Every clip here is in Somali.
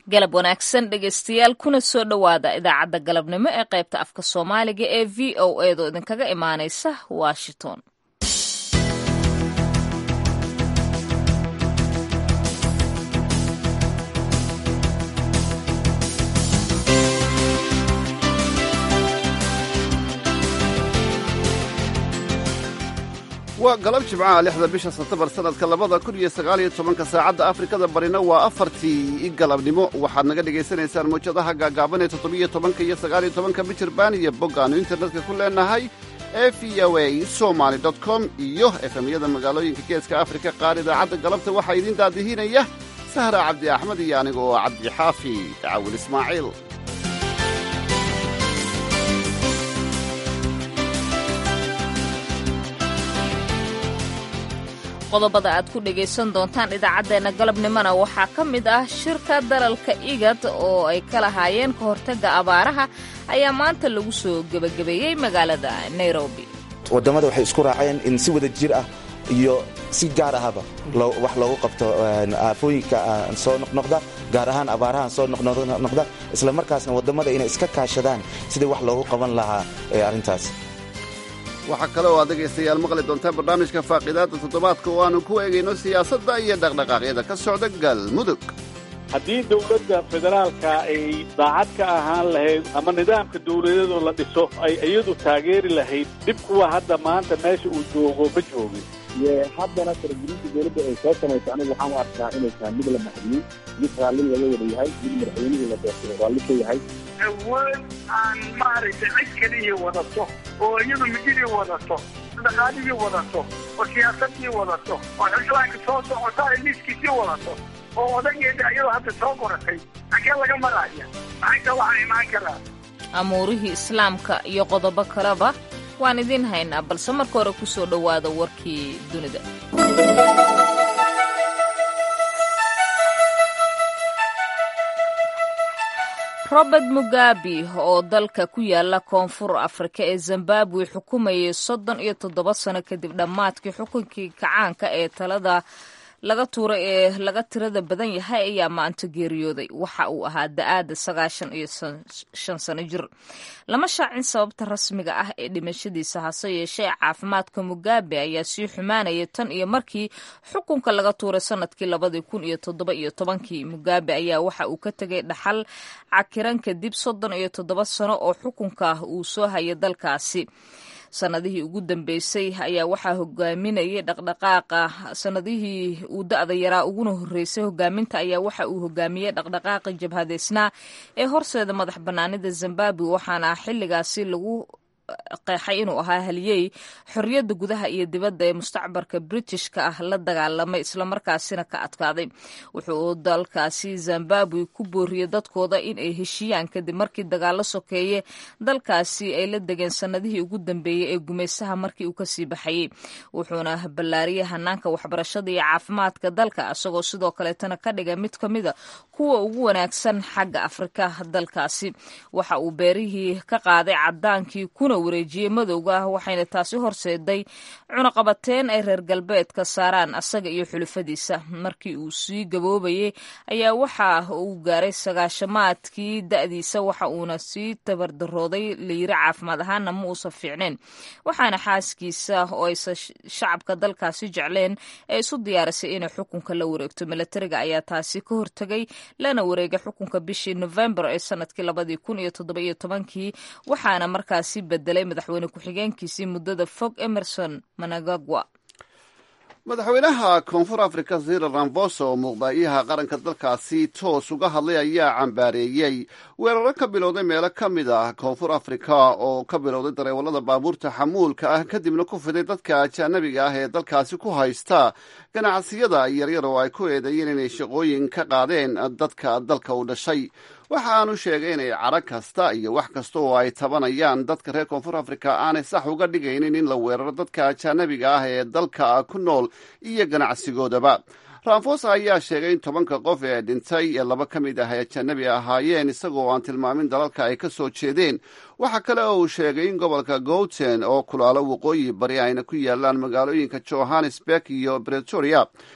galab wanaagsan dhegaystayaal kuna soo dhowaada idaacadda galabnimo ee qaybta afka soomaaliga ee v o edo idinkaga imaanaysa washington waa galab jimcaha lixda bisha sebtembar sannadka labada kun iyo sagaaliyo tobanka saacadda afrikada barina waa afartii galabnimo waxaad naga dhegaysanaysaan mawjadaha gaagaaban ee toddobiyo tobanka iyo sagaaliyo tobanka mijirbaan iyo boggaannu internetka ku leenahay ee v o a somaly com iyo efemyada magaalooyinka geeska afrika qaar idaacadda galabta waxaa idiin daadihinaya sahra cabdi axmed iyo aniga oo cabdi xaafi dacawil ismaaciil qodobada aad ku dhegaysan doontaan idaacaddeenna galabnimona waxaa ka mid ah shirka dalalka igad oo ay ka lahaayeen ka hortagga abaaraha ayaa maanta lagu soo gebagabeeyey magaalada nairobi waddammada waxay isku raaceen in si wada jir ah iyo si gaar ahaba wax loogu qabto aafooyinka soo noqnoqda gaar ahaan abaarahan soo noqnoqda isla markaasna waddammada inay iska kaashadaan sidii wax loogu qaban lahaa ee arrintaas waxaa kale oo aad dhegaystayaal maqli doontaan barnaamijka faaqiidaadda toddobaadka oo aanu ku eegayno siyaasadda iyo dhaqdhaqaaqyada ka socda galmudug haddii dawladda federaalka ay daacad ka ahaan lahayd ama nidaamka dawladeedoo la dhiso ay iyadu taageeri lahayd dhib kuwa hadda maanta meesha uu joogo ma joogin haddana faragelinta dawladda ay soo samaysa anigu waxaan u arkaa inay tahay mid la maxdiyey mid raalli laga wada yahay mid madaxweynihii la doortay raalli ka yahay awood aan maaragtay cid keliya wadato oo iyadu mididii wadato dhaqaalihii wadato oo siyaasadii wadato oo xildhibaanka soo socota ay liiskiisii wadato oo odageeda iyadoo hadda soo qoratay xagee laga maraya maxayta waxaa imaan karaa amuurihii islaamka iyo qodobo kaleba waan idiin haynaa balse marka hore ku soo dhowaada warkii dunida robert mugabe oo dalka ku yaala koonfur afrika ee zimbabwe xukumayay soddon iyo toddoba sano kadib dhammaadkii xukunkii kacaanka ee talada laga tuuray ee laga tirada badan yahay ayaa maanta geeriyooday waxa uu ahaa da-aada sagaashan iyo shan sano jir lama shaacin sababta rasmiga ah ee dhimashadiisa hase yeeshee caafimaadka mugabe ayaa sii xumaanaya tan iyo markii xukunka laga tuuray sanadkii labadii kun iyo toddoba iyo tobankii mugabe ayaa waxa uu ka tegay dhaxal cakiran kadib soddon iyo toddoba sano oo xukunka uu soo hayay dalkaasi sanadihii ugu dambeysay ayaa waxaa hogaaminayay dhaqdhaqaaqa sanadihii uu da-da yaraa uguna horreysay hogaaminta ayaa waxa uu hogaamiyey dhaqdhaqaaqa jabhadeysnaa ee horseeda madax bannaanida zimbabwe waxaana xilligaasi lagu qeexay inuu ahaa haliyey xorriyadda gudaha iyo dibadda ee mustacbarka britishka ah la dagaalamay islamarkaasina ka adkaaday wuxuu dalkaasi zimbabwe ku booriyey dadkooda in ay heshiiyaan kadib markii dagaalo sokeeye dalkaasi ay la degeen sanadihii ugu dambeeyey ee gumaysaha markii uu kasii baxayey wuxuuna ballaariyey hanaanka waxbarashada iyo caafimaadka dalka isagoo sidoo kaleetana ka dhigay mid ka mida kuwa ugu wanaagsan xagga afrika dalkaasi waxa uu beerihii ka qaaday cadaankii kuna wareejiyey madowga ah waxayna taasi horseeday cunaqabateen ay reer galbeedka saaraan asaga iyo xulufadiisa markii uu sii gaboobayey ayaa waxa uu gaaray sagaashamaadkii da-diisa waxa uuna sii tabardarooday layiri caafimaad ahaana ma uusan fiicneen waxaana xaaskiisa oo aysa shacabka dalkaasi jecleen ee isu diyaarisay inay xukunka la wareegto milatariga ayaa taasi ka hortegay lana wareegay xukunka bishii novembar ee sanadkii labadii kun iyo toddoba iyo tobankii waxaana markaasi bedelay madaxweyne ku-xigeenkiisii muddada fog emerson managagwa madaxweynaha koonfur afrika zira ramfosa oo muuqdaayaha qaranka dalkaasi toos uga hadlay ayaa cambaareeyey weeraro ka bilowday meelo ka mid ah koonfur afrika oo ka bilowday dareewallada baabuurta xamuulka ah kadibna ku fiday dadka ajaanabiga ah ee dalkaasi ku haysta ganacsiyada yaryar oo ay ku eedeeyeen inay shaqooyin ka qaadeen dadka dalka u dhashay waxa aanu sheegay inay caro kasta iyo wax kasta oo ay tabanayaan dadka reer koonfur afrika aanay sax uga dhigaynin in la weeraro dadka ajaanabiga ah ee dalka ku nool iyo ganacsigoodaba ramfosa ayaa sheegay in tobanka qof ee dhintay ee laba ka mid ah ay ajanabi ahaayeen isagoo aan tilmaamin dalalka ay ka soo jeedeen waxa kale oo uu sheegay in gobolka gouten oo kulaalo waqooyi bari ayna ku yaalaan magaalooyinka johannesburg iyo bretoria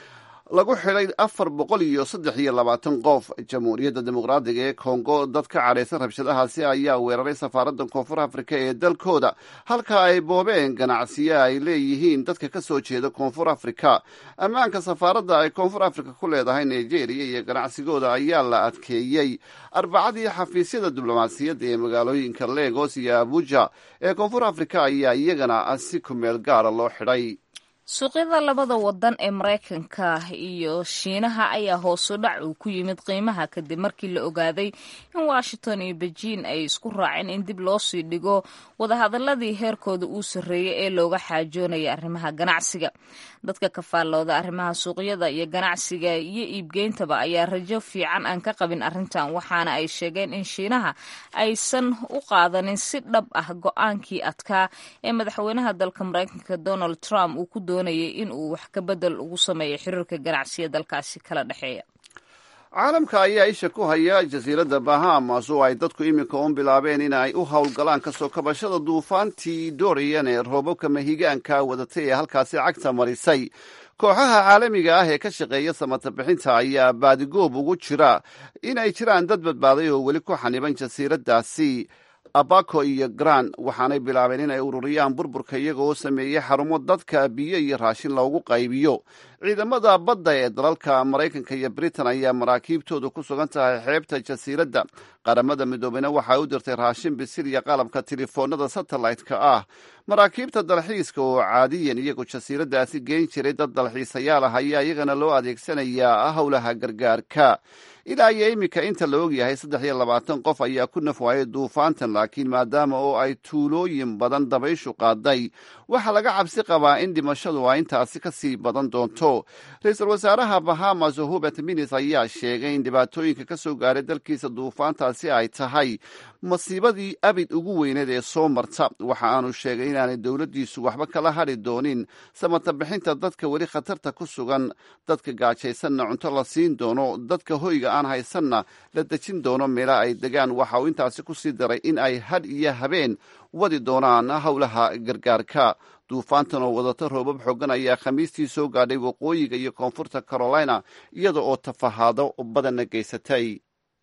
lagu xidhay afar boqol iyo saddex iyo labaatan qof jamhuuriyadda dimuqraadiga ee kongo dad ka cadhaysan rabshadahaasi ayaa weeraray safaaradda koonfur afrika ee dalkooda halka ay boobeen ganacsiyo ay leeyihiin dadka ka soo jeeda koonfur afrika ammaanka safaaradda ay koonfur afrika ku leedahay nigeria iyo ganacsigooda ayaa la adkeeyey arbacadii xafiisyada diblomaasiyadda ee magaalooyinka legos iyo abuja ee koonfur afrika ayaa iyagana si kumeel gaara loo xidhay suuqyada labada wadan ee maraykanka iyo shiinaha ayaa hoosu dhac uu ku yimid qiimaha kadib markii la ogaaday in washington iyo bejiin ay isku raaceen in dib loo sii dhigo wadahadaladii heerkooda uu sarreeyey ee looga xaajoonaya arrimaha ganacsiga dadka kafaalooda arrimaha suuqyada iyo ganacsiga iyo iibgeyntaba ayaa rajo fiican aan ka qabin arrintan waxaana ay sheegeen in shiinaha aysan u qaadanin si dhab ah go-aankii adkaa ee madaxweynaha dalka maraykanka donald trump uu ku doonayay in uu wax ka bedel ugu sameeyo xiriirka ganacsiya dalkaasi kala dhexeeya caalamka ayaa isha ku haya jasiiradda bahamas oo ay dadku iminka un bilaabeen in ay u howlgalaan kasoo kabashada duufaantii dorian ee roobabka mahigaanka wadatay ee halkaasi cagta marisay kooxaha caalamiga ah ee ka shaqeeya samata bixinta ayaa baadigoob ugu jira in ay jiraan dad badbaaday oo weli ku xaniban jasiiraddaasi abaco iyo gran waxaanay bilaabeen in ay ururiyaan burburka iyagoo sameeyey xarumo dadka biyo iyo raashin loogu qaybiyo ciidamada badda ee dalalka maraykanka iyo britain ayaa maraakiibtoodu ku sugan tahay xeebta jasiiradda qaramada midoobeyna waxay u dirtay raashin bisil iyo qalabka telefoonada satellite-ka ah maraakiibta dalxiiska oo caadiyan iyagu jasiiraddaasi geyn jiray dad dalxiisayaal ah ayaa iyagana loo adeegsanayaa howlaha gargaarka ilaa iyo iminka inta la ogyahay saddex iyo labaatan qof ayaa ku nafwaayay duufaantan laakiin maadaama oo ay tuulooyin badan dabayshu qaaday waxaa laga cabsi qabaa in dhimashadu ay intaasi ka sii badan doonto ra-iisul wasaaraha bahamas hubert minis ayaa sheegay in dhibaatooyinka ka soo gaaray dalkiisa duufaantaasi ay tahay masiibadii abid ugu weyneed ee soo marta waxa aanu sheegay inaanay dowladdiisu waxba kala hadri doonin samata bixinta dadka weli khatarta ku sugan dadka gaajaysanna cunto la siin doono dadka hoyga aan haysanna la dejin doono meela ay degaan waxa uu intaasi ku sii daray in ay had iyo habeen wadi doonaan howlaha gargaarka duufaantan oo wadata roobab xoogan ayaa khamiistii soo gaadhay waqooyiga iyo koonfurta carolina iyada oo tafahaado badanna geysatay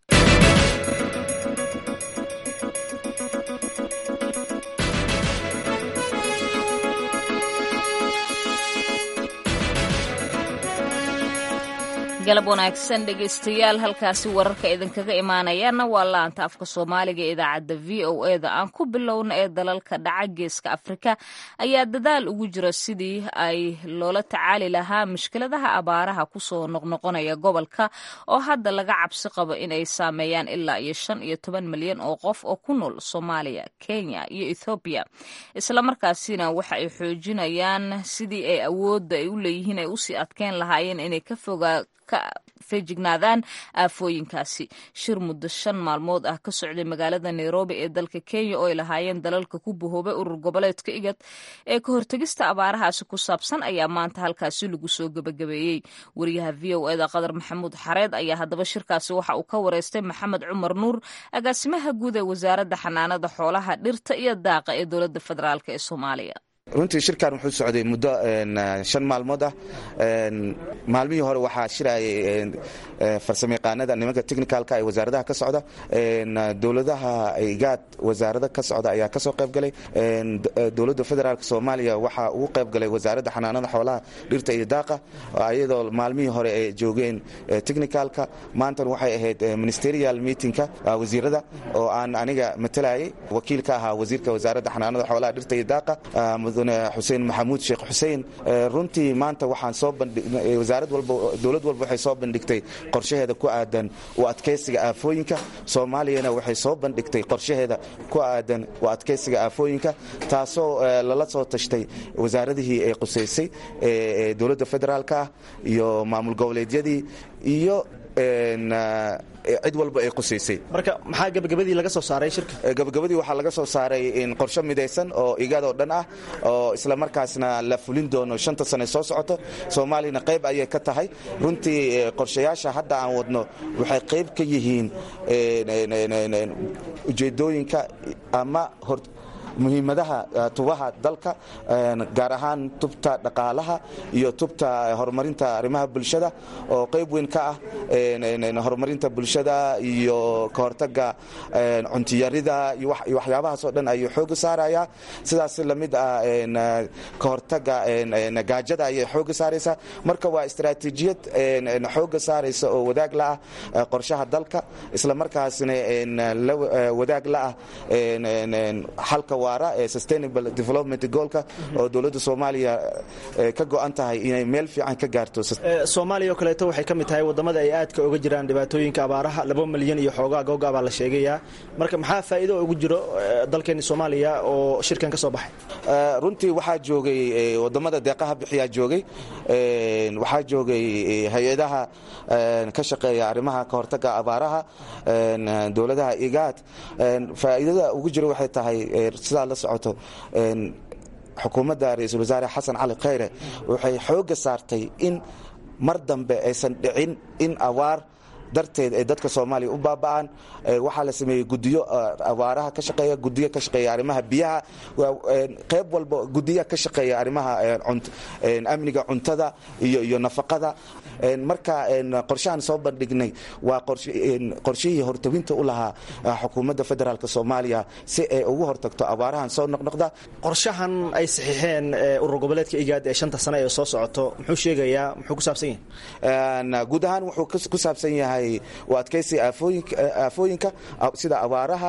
galab wanaagsan dhegaystayaal halkaasi wararka idinkaga imaanayaana waa laanta afka soomaaliga ee idaacadda v o e da aan ku bilowna ee dalalka dhaca geeska afrika ayaa dadaal ugu jira sidii ay loola tacaali lahaa mushkiladaha abaaraha kusoo noqnoqonaya gobolka oo hadda laga cabsi qabo inay saameeyaan ilaa iyo shan iyo toban milyan oo qof oo ku nool soomaaliya kenya iyo ethoobiya islamarkaasina waxa ay xoojinayaan sidii ay awoodda ay u leeyihiin ay usii adkeyn lahaayeen inay ka fogaa ka feejignaadaan aafooyinkaasi shir muddo shan maalmood ah ka socday magaalada nairobi ee dalka kenya oo ay lahaayeen dalalka ku bahoobay urur goboleedka igad ee ka hortegista abaarahaasi ku saabsan ayaa maanta halkaasi lagu soo gebagabeeyey wariyaha v o eda qadar maxamuud xareed ayaa haddaba shirkaasi waxa uu ka wareystay maxamed cumar nuur agaasimaha guud ee wasaaradda xanaanada xoolaha dhirta iyo daaqa ee dowladda federaalk ee soomaaliya runtii shirkan wuxuu socday muddo shan maalmood ah maalmihii hore waxaa shirayay farsamayaqaanada nimanka technicalka ee wasaaradaha ka socda dowladaha igaad wasaarada ka socda ayaa kasoo qaybgalay dowladda federaalk soomaaliya waxaa ugu qaybgalay wasaaradda xanaanada xoolaha dhirta iyo daaqa iyadoo maalmihii hore ay joogeen technicalka maantan waxay ahayd ministerial meetingka wasiirada oo aan aniga matalayay wakiil ka ahaa wasiirka wasaaradda xanaanada xoolaha dhirta iyo daaqa mudane xuseen maxamuud sheekh xuseen runtii maanta waxaan soo wasaarad walba dowlad walba waxay soo bandhigtay qorshaheeda ku aadan u adkaysiga aafooyinka soomaaliyana waxay soo bandhigtay qorshaheeda ku aadan u adkaysiga aafooyinka taasoo lala soo tashtay wasaaradihii ay qusaysay ee dowladda federaalka ah iyo maamul goboleedyadii iyo cid walba ay qusaysay marka maxaa gabagabadii laga soo saaray shirka gabagabadii waxaa laga soo saaray qorshe midaysan oo igaad oo dhan ah oo islamarkaasna la fulin doono shanta sane soo socoto soomaaliyana qayb ayay ka tahay runtii qorshayaasha hadda aan wadno waxay qayb ka yihiin ujeedooyinka ama muhiimadaha tubaha dalka gaar ahaan tubta dhaqaalaha iyo tubta horumarinta arrimaha bulshada oo qayb weyn ka ah horumarinta bulshada iyo kahortaga cuntiyarida iyo waxyaabahaas oo dhan ayuu xooga saaraya sidaas lamid ah kahortaga gaajada ayay xooga saaraysaa marka waa istaraatiijiyad xooga saaraysa oo wadaag la ah qorshaha dalka isla markaasna la wadaag la ah xalka waara ee sustainable development goolka oo dowladda soomaaliya ka go-an tahay inay meel fiican ka gaarto soomaaliya oo kaleeto waxay ka mid tahay wadamada ay aadka uga jiraan dhibaatooyinka abaaraha laba milyan iyo xoogaa googa baa la sheegayaa marka maxaa faa'iido ugu jiro dalkeeni soomaaliya oo shirkan ka soo baxay runtii waxaa joogay wadamada deeqaha bixiyaa joogay waxaa joogay hay-adaha ka shaqeeya arrimaha kahortaga abaaraha dowladaha igaad faa'iidada ugu jiro waxay tahay sidaa la socoto xukuumadda ra-iisul wasaare xasan cali khayre waxay xoogga saartay in mar dambe aysan dhicin in abaar darteed ay dadka soomaaliya u baaba'aan waxaa la sameeyey gudiyo abaaraha ka shaqeeya gudiyo ka shaqeeya arrimaha biyaha qayb walba gudiya ka shaqeeya arrimaha amniga cuntada iyo iyo nafaqada marka qorshahan soo bandhignay waa qorshihii hortawinta u lahaa xukuumadda federaalk soomaaliya si ay ugu hortagto abaarahan soo noqnoqda qorshahan ay saxiixeen urur goboleedka igaad ee shanta sane ee soo socoto muxuu sheegayaa muxuu ku saabsan yahay guud ahaan wuxuu ku saabsan yahay u adkaysi aafooyinka sida abaaraha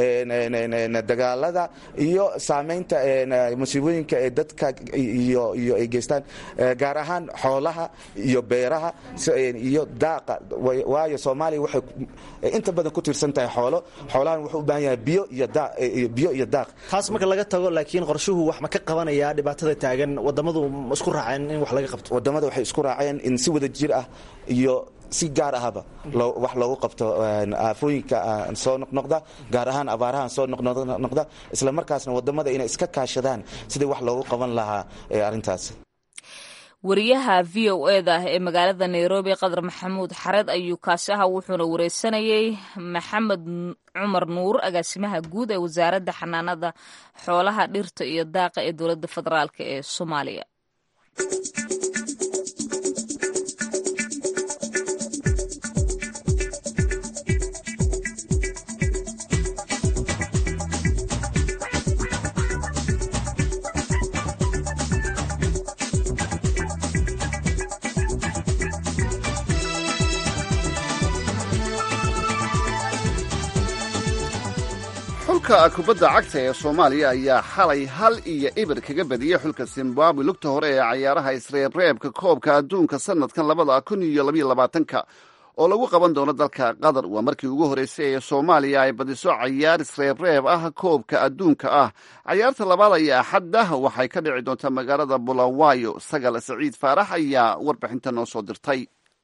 dagaalada iyo saamaynta musiibooyinka ee dadka iyo ay geystaan gaar ahaan xoolaha iyo beeraha iyo daaqa waayo soomaaliya waxay inta badan ku tiirsan tahay xoolo xoolahan wuxuu u baahan yahay biyo iyo daaq taas marka laga tago laakiin qorshuhu wax ma ka qabanayaa dhibaatada taagan wadamadu isku raaceen in wax laga qabto wadamada waxay isku raaceen in si wada jir ah iyo si gaar ahaba wax loogu qabto aafooyinka soo noqnoqda gaar ahaan abaarahan soo noqnoqda isla markaasna wadamada inay iska kaashadaan sidii wax loogu qaban lahaa arintaas wariyaha v o eda ee magaalada nairobi qadar maxamuud xared ayuu kaasi aha wuxuuna wareysanayey maxamed cumar nuur agaasimaha guud ee wasaaradda xanaanada xoolaha dhirta iyo daaqa ee dowladda federaalk ee soomaaliya xulka kubadda cagta ee soomaaliya ayaa xalay hal iyo ibir kaga badiyey xulka zimbabwe lugta hore ee cayaaraha isreebreebka koobka adduunka sanadkan labada kun iyo labaiyo labaatanka oo lagu qaban doono dalka qatar waa markii ugu horreysay ee soomaaliya ay badiso cayaar isreebreeb ah koobka adduunka ah cayaarta labaad ayaa axadda waxay ka dhici doontaa magaalada bulawayo sagal saciid faarax ayaa warbixinta noo soo dirtay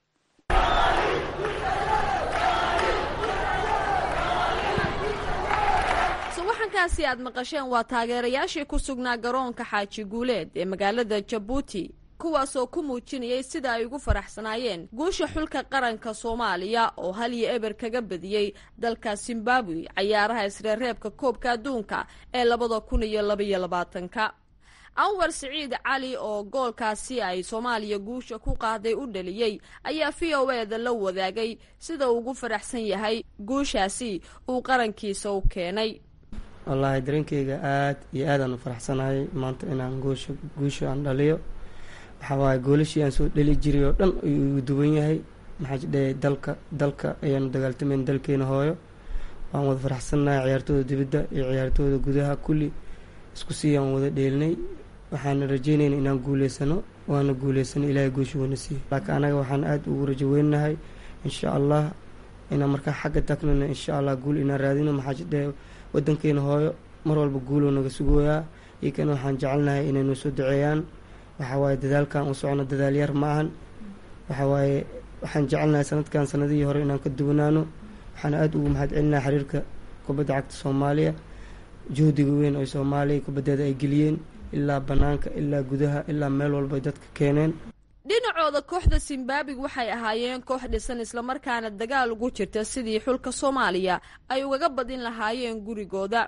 waxankaasi aad maqasheen waa taageerayaashii ku sugnaa garoonka xaaji guuleed ee magaalada jabuuti kuwaasoo ku muujinayay sida ay ugu faraxsanaayeen guusha xulka qaranka soomaaliya oo hal iyo eber kaga badiyey dalka zimbabwe cayaaraha isreereebka koobka adduunka ee labada kun iyo labaiyo labaatanka anwar siciid cali oo goolkaasi ay soomaaliya guusha ku qaaday u dhaliyey ayaa v o eda la wadaagay sida uu ugu faraxsan yahay guushaasi uu qarankiisa u keenay wallaahi dareenkeyga aad iyo aadaan u faraxsanahay maanta inaan guusha guusha aan dhaliyo waxaa waaye goolashii aan soo dhali jiray oo dhan ayuu igu duwan yahay maxaa jidhe dalka dalka ayaanu dagaaltamayn dalkeena hooyo waan wada faraxsannahay ciyaartooda dibadda iyo ciyaartooda gudaha kulli isku sii aan wada dheelinay waxaana rajeynayna inaan guuleysano waana guuleysano ilaahay guusha wana siiyo laakiin anaga waxaan aada ugu rajo weynahay insha allah inaan markaa xagga tagnana insha allah guul inaan raadino maxaa jidhe wadankeena hooyo mar walba guuloo naga sugooyaa iyokana waxaan jecelnahay inay noo soo duceeyaan waxawaaye dadaalkan u socno dadaal yar ma ahan waxawaaye waxaan jecelnahay sanadkan sanadihii hore inaan ka duwanaano waxaana aada ugu mahad celinahay xiriirka kubadda cagta soomaaliya juhdiga weyn oo soomaaliya kubaddeeda ay geliyeen ilaa banaanka ilaa gudaha ilaa meel walba ay dadka keeneen dhinacooda kooxda zimbabwe waxay ahaayeen koox dhisan islamarkaana dagaal ugu jirta sidii xulka soomaaliya ay ugaga badin lahaayeen gurigooda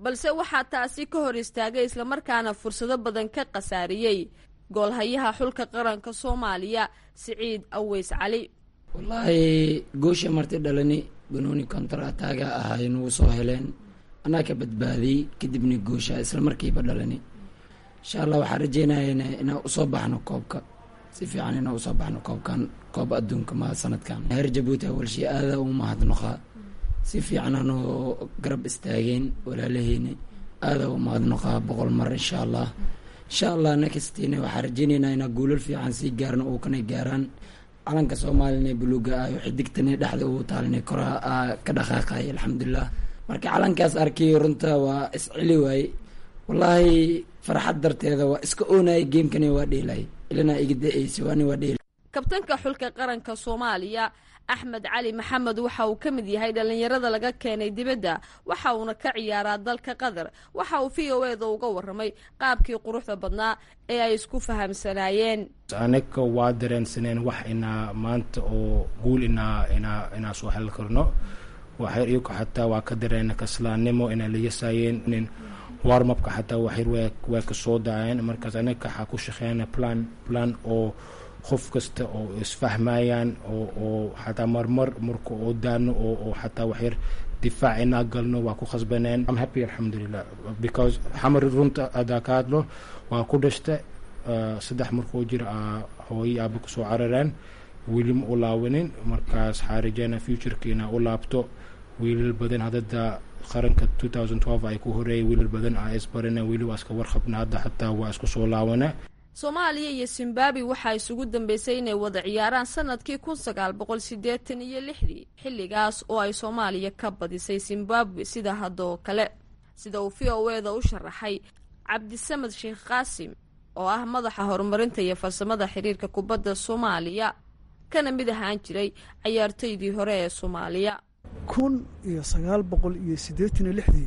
balse waxaa taasi ka hor istaagay islamarkaana fursado badan ka khasaariyey goolhayaha xulka qaranka soomaaliya siciid aweys cali wallaahi goosha marti dhalani banooni kontarataaga ahay nagu soo heleen anaa ka badbaadiyey kadibna goosha isla markiiba dhalani insha allah waxaan rajeynayana inaan usoo baxno koobka si fiican inaan usoo baxno koobkan koob adduunka ma sanadkan heer jabuuti awalshii aada u mahadnoqaa si fiican anoo garab istaageen walaalaheyna aada u mahadnoqaa boqol mar insha allah insha allah nakastina waxaan rajeyneynaa inaa guulal fiican sii gaarno oo kana gaaraan calanka soomaalina buluuga ah xidigtani dhexda ugu taalina koraa ka dhaqaaqay alxamdulilah marka calankaas arkay runta waa isceli waaye wallaahi farxad darteeda waa iska oonayay geemkani waa dheelay ilana iga da-eysa waani waa dheelay kabtanka xulka qaranka soomaaliya axmed cali maxamed waxa uu ka mid yahay dhallinyarada laga keenay dibadda waxa uuna ka ciyaaraa dalka qatar waxa uu v o eda uga warramay qaabkii quruxda badnaa ee ay isku fahamsanaayeen anaga waa dareensaneen wax inaa maanta oo guul inaa inaa inaa soo heli karno waxyar iyago xataa waa ka dareena kaslaannimo inay la yasaayeen warmabka xataa waxyar waa ka soo daceen markaas anaga waxaa ku shaqeeyana plan plan oo qof kasta oo isfahmayaan oo xataa marmar marka oo daano oo xataa waxyar difaac inaa galno waa ku khasbaneen am happy alxamdulilah because xamar runta adaa ka hadlo waa ku dhashta saddex markuu jira hooyo aaba kusoo carareen weli ma u laawanin markaas waxaa rajeyna futureka inaa u laabto wiilal badan hadada qaranka ay ku horeeyay wiilal badan aa isbarana weli waa iska warqabna hadda xataa waa isku soo laawana soomaaliya iyo zimbabwe waxaa isugu dambeysay inay wada ciyaaraan sanadkii kun sagaal boqol siddeetan iyo lixdii xilligaas oo ay soomaaliya ka badisay zimbabwe sida haddoo kale sida uu v o eda u sharaxay cabdisamed sheekh qaasim oo ah madaxa horumarinta iyo farsamada xiriirka kubadda soomaaliya kana mid ahaan jiray cayaartoydii hore ee soomaaliya kun iyo sagaal boqol iyo siddeetan iyo lixdii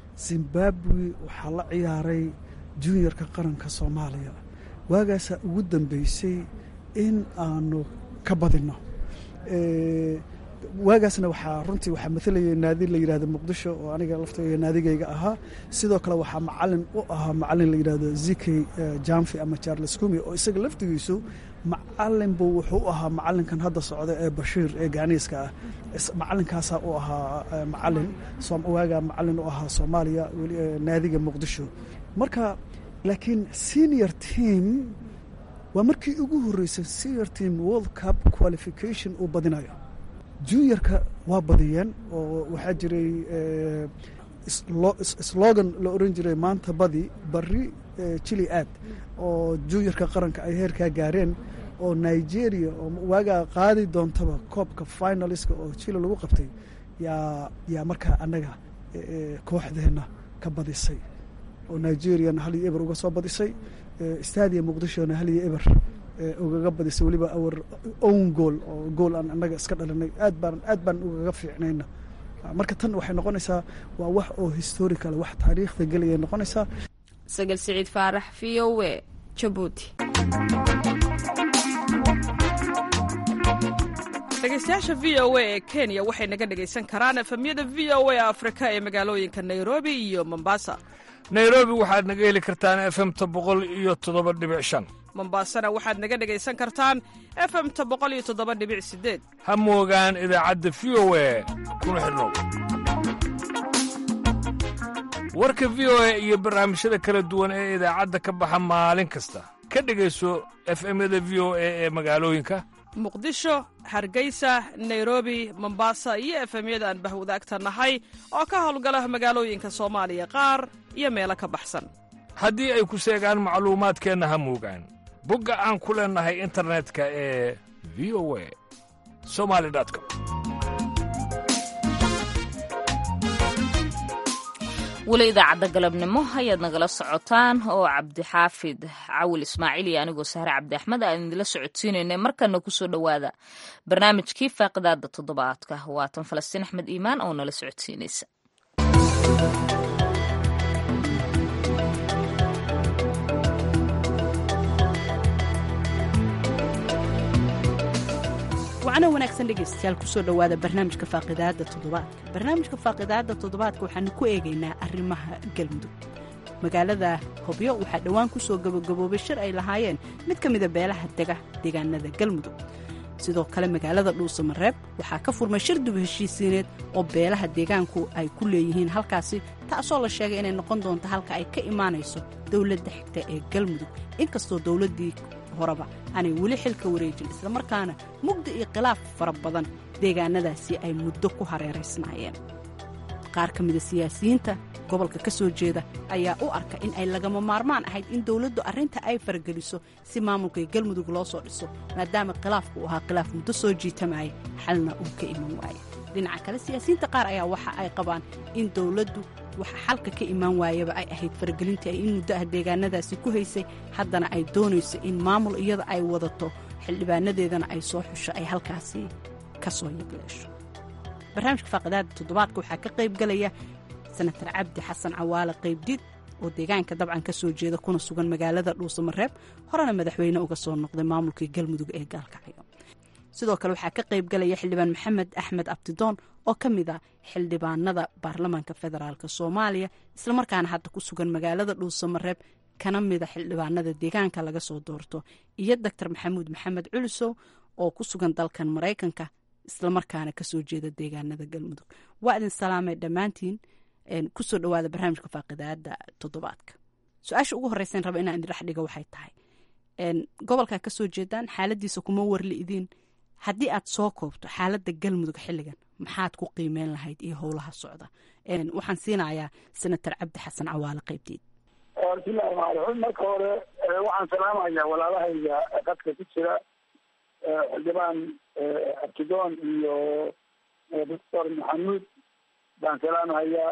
zimbabwe waxaa la ciyaaray juniorka qaranka soomaaliya waagaasaa ugu dambeysay in aanu ka badinno waagaasna waxaa runtii waxaa maalayay naadi la yidhahdo muqdisho oo aniga laftayga naadigayga ahaa sidoo kale waxaa macalin u ahaa macalin la yidhahdo zikey jamfi ama charles kumi oo isaga laftigiisu macalin buu wuxuu u ahaa macalinkan hadda socda ee bashiir ee gaaniiska ah macalinkaasaa u ahaa macalin waagaa macalin u ahaa soomaaliya naadiga muqdisho marka laakiin senior team waa markii ugu horreysay senior team world cup qualification uu badinayo juniorka waa badiyeen oo waxaa jiray slogan la oran jiray maanta badi bari jili aad oo juniorka qaranka ay heerkaa gaareen oo nigeria oo waagaa qaadi doontaba koobka finaliska oo jili lagu qabtay yaa yaa markaa annaga kooxdeenna ka badisay oo nigeriana hal iyo eber uga soo badisay stadia muqdishona hal iyo eber ugaga badisay weliba our own goal oo gool aan annaga iska dhalinay aad baan aad baan ugaga fiicnayna marka tan waxay noqonaysaa waa wax oo historical wax taariikhda gelaya noqonaysaa sagal siciid faarax v o e jabuuti dhegeystayaasha v o a ee kenya waxay naga dhegaysan karaan efemyada v o a afrika ee magaalooyinka nairobi iyo mombasa nairobi waxaad naga heli kartaan efemta boqol iyo toddoba dhibic shan mombasana waxaad naga dhegaysan kartaan efemta boqol iyo toddoba dhibic sideed ha moogaan idaacadda v o a kuna xidhnow warka v o a iyo barnaamijyada kala duwan ee idaacadda ka baxa maalin kasta ka dhegayso efemyada v o a ee magaalooyinka muqdisho hargeysa nairobi mombasa iyo efemyada aan bahwadaagta nahay oo ka howlgala magaalooyinka soomaaliya qaar iyo meelo ka baxsan haddii ay ku seegaan macluumaadkeenna ha moogaan bogga aan ku leennahay internetka ee v o a somali com weli idaacadda galabnimo ayaad nagala socotaan oo cabdixaafid cawil ismaaciil iyo anigoo sahre cabdi axmed aan idinla socodsiinaynay markana kusoo dhowaada barnaamijkii faaqidaada toddobaadka waatan falastiin axmed iimaan oo nala socodsiinaysa wacna wanaagsan dhegaystayaal kusoo dhowaada barnaamijka faaqidaadda toddobaadka barnaamijka faaqidaadda toddobaadka waxaanu ku eegaynaa arrimaha galmudug magaalada hobyo waxaa dhowaan ku soo gabagaboobay shir ay lahaayeen mid ka mida beelaha dega deegaanada galmudug sidoo kale magaalada dhuusamareeb waxaa ka furmay shir dib heshiisiineed oo beelaha deegaanku ay ku leeyihiin halkaasi taasoo la sheegay inay noqon doonto halka ay ka imaanayso dowladda xigta ee galmudug inkastoo dowladdii horeba aanay weli xilka wareejin islamarkaana mugdi iyo khilaaf fara badan deegaanadaasi ay muddo ku hareeraysnaayeen qaar ka mida siyaasiyiinta gobolka ka soo jeeda ayaa u arka in ay lagama maarmaan ahayd in dowladdu arrinta ay farageliso si maamulka galmudug loo soo dhiso maadaama khilaafku uu ahaa khilaaf muddo soo jiitamaya xalna uu ka iman waaye dhinaca kale siyaasiyiinta qaar ayaa waxa ay qabaan in dowladdu waxa xalka ka imaan waayaba ay ahayd faragelintii ay in muddo ah deegaanadaasi ku haysay haddana ay doonayso in maamul iyada ay wadato xildhibaanadeedana ay soo xusho ay halkaasi ka soo yagleesho barnaamijka faaqidaada toddobaadka waxaa ka qayb galaya senatar cabdi xasan cawaale qaybdiid oo deegaanka dabcan ka soo jeeda kuna sugan magaalada dhuusamareeb horena madaxweyne uga soo noqday maamulkii galmudug ee gaalkacyo sidoo kale waxaa ka qayb galaya xildhibaan maxamed axmed abdidoon oo ka mid ah xildhibaanada baarlamaanka federaalk soomaaliya islamarkaana hadda ku sugan magaalada dhuusamareeb kana mida xildhibaanada deegaanka laga soo doorto iyo doctor maxamuud maxamed culisow oo ku sugan dalkan maraykanka islamarkaana kasoo jeeda deegaanada galmudug waa idin salaamay dhammaantiin kusoo dhawaada barnaamijka faaqidaada toddobaadka su-aasha ugu horeysan raba inaan idin dhex dhiga waxay tahay gobolkaa kasoo jeedaan xaaladiisa kuma warli'diin haddii aad soo koobto xaaladda galmudug xilligan maxaad ku qiimeyn lahayd iyo howlaha socda waxaan siinayaa senator cabdi xasan cawaale qaybteed bismillahi raxmaan raxiim marka hore waxaan salaamayaa walaalahayga qadka ku jira xildhibaan abtidoon iyo doctor maxamuud baan salaamahayaa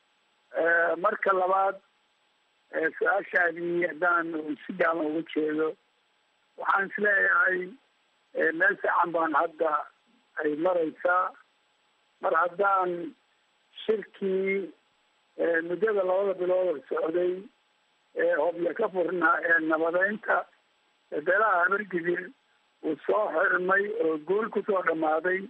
marka labaad su-aashaadii haddaan si gaaban uga jeedo waxaan isleeyahay meel fiican baan hadda ay maraysaa mar haddaan shirkii muddada labada bilood socday ee hobyo ka furnaa ee nabadeynta beelaha habargidir uu soo xirmay oo guul kusoo dhammaaday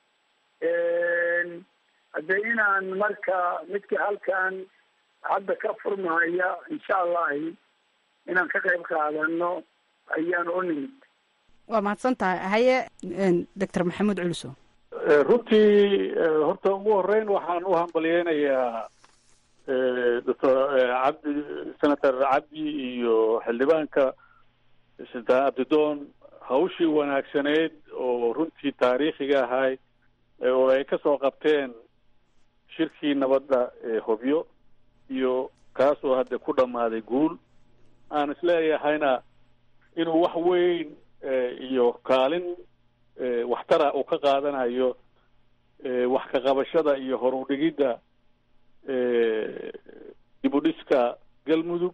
haddee inaan marka midka halkan hadda ka furmahaya insha allahi inaan ka qayb qaadano ayaan u nimid waa mahadsan tahay haye doctor maxamuud culiso runtii horta ugu horeyn waxaan u hambalyeynayaa doctor cabdi senator cabdi iyo xildhibaanka sultaan abdidoon hawshii wanaagsaneyd oo runtii taariikhiga ahay oo ay ka soo qabteen shirkii nabadda ee hobyo iyo kaasoo hadda ku dhammaaday guul aan isleeyahayna inuu wax weyn iyo kaalin waxtara uu ka qaadanayo wax ka qabashada iyo horudhigidda dib u dhiska galmudug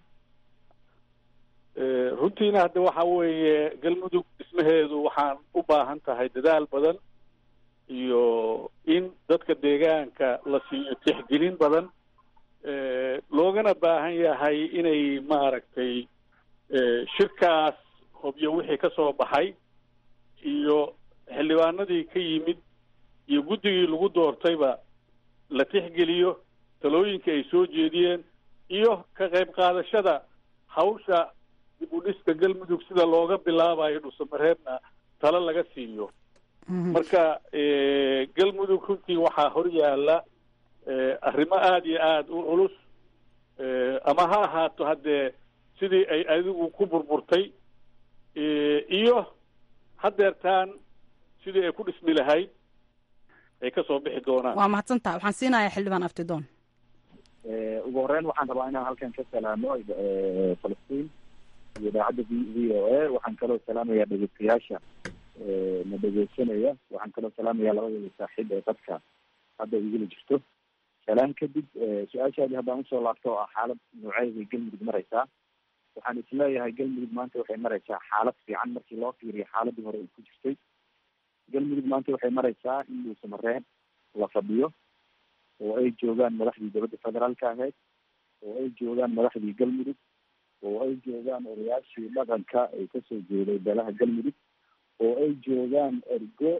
runtiina hadda waxa weeye galmudug dhismaheedu waxaan u baahan tahay dadaal badan iyo in dadka deegaanka la siiyo tixgelin badan loogana baahan yahay inay maaragtay shirkaas hobyo wixii ka soo baxay iyo xildhibaanadii ka yimid iyo guddigii lagu doortayba la tixgeliyo talooyinka ay soo jeediyeen iyo ka qayb qaadashada hawsha dib u dhiska galmudug sida looga bilaabayo dhusamareebna talo laga siiyo marka galmudug runtii waxaa hor yaalla arrimo aada iyo aada u culus ama ha ahaato haddee sidii ay adigu ku burburtay iyo hadeertaan sidii ay ku dhismi lahayd ay ka soo bixi doonaan waa mahadsan tahay waxaan siinayaa xildhibaan abtidoon ugu horeyn waxaan rabaa inaan halkan ka salaamo falastiin iyo idaacadda v v o a waxaan kaloo salaamayaa dhegeystayaasha na dhegeysanaya waxaan kaloo salaamayaa labadooda saaxiib ee dadka hadda igula jirto salaan kadib su-aashaadii haddaan usoo laabto oo ah xaalad nooceeday galmudug mareysaa waxaan isleeyahay galmudug maanta waxay mareysaa xaalad fiican markii loo fiiriyo xaaladii hore ay ku jirtay galmudug maanta waxay mareysaa in dhuusamareeb la fadhiyo oo ay joogaan madaxdii dowladda federaalka ahayd oo ay joogaan madaxdii galmudug oo ay joogaan odayaashii dhaqanka ay kasoo jeeday beelaha galmudug oo ay joogaan ergo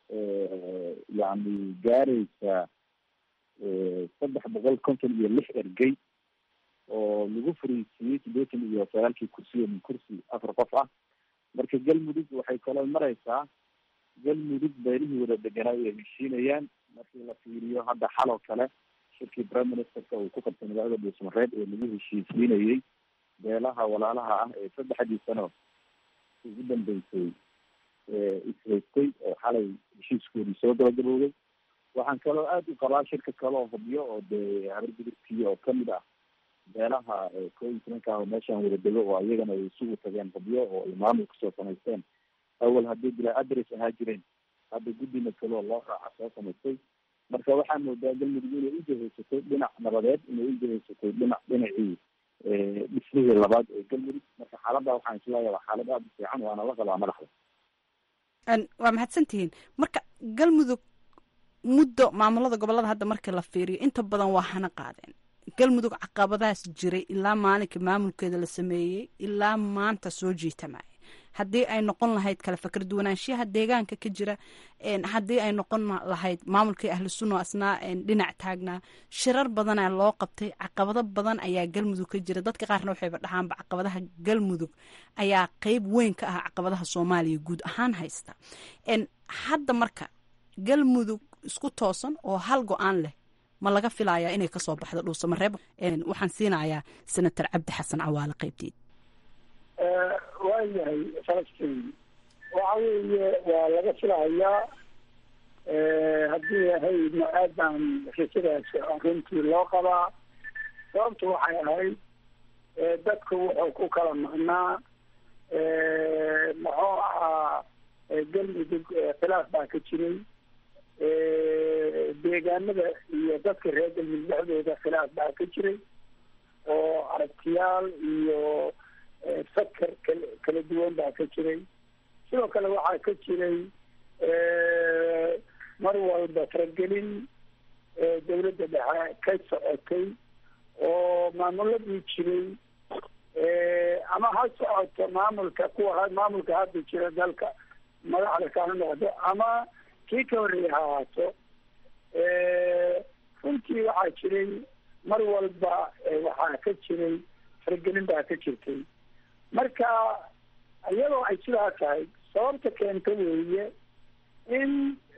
yani gaaraysa saddex boqol konton iyo lix ergey oo lagu fariisiiyey siddeetan iyo sagaalkii kursiyo min kursi afar qof ah marka galmudug waxay kaloo mareysaa galmudug beelihii wada deganaa ay heshiinayaan markii la fiiriyo hadda xaloo kale shirkii prime ministerka uu ku qabtay magaalada dhuusmareed ee lagu heshiisiinayey beelaha walaalaha ah ee saddexdii sano ugu dambeysay ishaystay oo xalay heshiiskoodii soo gabagabowday waxaan kaloo aada u qabaa shirka kaloo hubyo oo dee habargudubkii oo kamid ah beelaha koo iyo tobanka ah oo meeshaan wada dego oo iyagana ay isugu tageen hubyo oo ay maamul kasoo samaysteen awal haddii bilaa adres ahaa jireen hadda guddina kaloo loo raaca soo samaystay marka waxaa moodaa galmudug inay ujahaysatay dhinac nabadeed inay ujahaysatay dhinac dhinacii dhismihii labaad ee galmudug marka xaaladda waxaan isleeyahay waa xaalad aada u fiican waana la qabaa madaxda waa mahadsantihiin marka galmudug muddo maamulada gobolada hadda markii la fiiriyo inta badan waa hana qaadeen galmudug caqabadaas jiray ilaa maalinka maamulkeeda la sameeyey ilaa maanta soo jiitamaya haddii ay noqon lahayd kala fakar duwanaanshiyaha deegaanka ka jira haddii ay noqon lahayd maamulkii ahlu sunna asnaa dhinac taagnaa shirar badana loo qabtay caqabado badan ayaa galmudug ka jira dadka qaarna waxayba dhahaanba caqabadaha galmudug ayaa qeyb weyn ka ah caqabadaha soomaaliya guud ahaan haysta hadda marka galmudug isku toosan oo hal go-aan leh ma laga filayaa inay kasoo baxdo dhuusamareeb waxaan siinayaa senator cabdi xasan cawaale qeybteed waayahay falastiin waxa weeye waa laga filahayaa haddii ahaydna aad baan risidaas runtii loo qabaa sababtu waxay ahayd dadku wuxuu ku kala maqnaa muxuu ahaa galmudug khilaaf baa ka jiray deegaanada iyo dadka reer galmudug dhexdooda khilaaf baa ka jiray oo aragtiyaal iyo fakar kala kala duwan baa ka jiray sidoo kale waxaa ka jiray mar walba faragelin dawladda dhexe ka socotay oo maamuladii jiray ama ha socoto maamulka kuwa maamulka hadda jira dalka madaxda kana noqdo ama kii ka horreeya ha ahaato runtii waxaa jiray mar walba waxaa ka jiray faragelin baa ka jirtay marka iyadoo ay sidaa tahay sababta keenta weeye in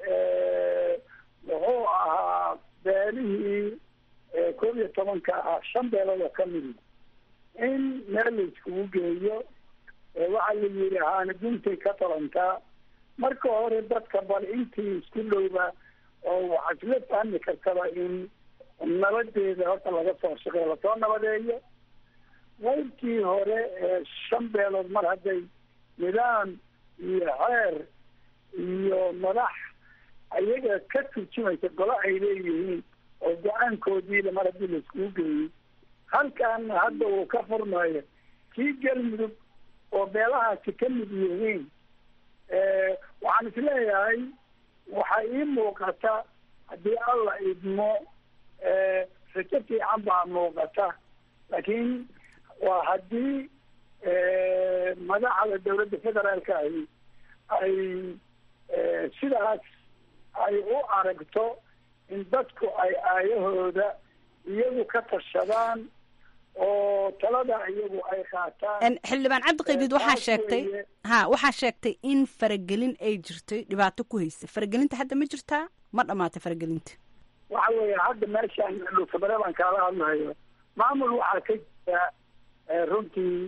muxuu ahaa beelihii koob iyo tobanka ah shan beelood oo kamidi in meel la iskugu geeyo waxaa la yidhi haana guntay ka talantaa marka hore dadka bal intii isku dhowba oo waxaa isla fahmi kartaba in nabadeeda horta laga soo shaqeyo lasoo nabadeeyo qaybtii hore ee shan beelood mar hadday nidaam iyo xeer iyo madax ayaga ka turjumaysa golo ay leeyihiin oo go-aankoodiila mar haddii la iskugu geeyey halkaana hadda uu ka furmayo kii galmudug oo beelahaasi ka mid yihiin waxaan isleeyahay waxaa ii muuqata haddii alla idmo rajo fiican baa muuqata laakiin waa haddii madaxda dawladda federaalka ahi ay sidaas ay u aragto in dadku ay aayahooda iyagu ka tashadaan oo talada iyagu ay qaataan xildhibaan cabdiqaybid waxaa sheegtay ha waxaa sheegtay in faragelin ay jirtay dhibaato ku haysa faragelinta hadda ma jirtaa ma dhamaatay faragelinta waxa weeye hadda meeshaan dhuusabare baan kaala hadlayo maamul waxaa ka jira runtii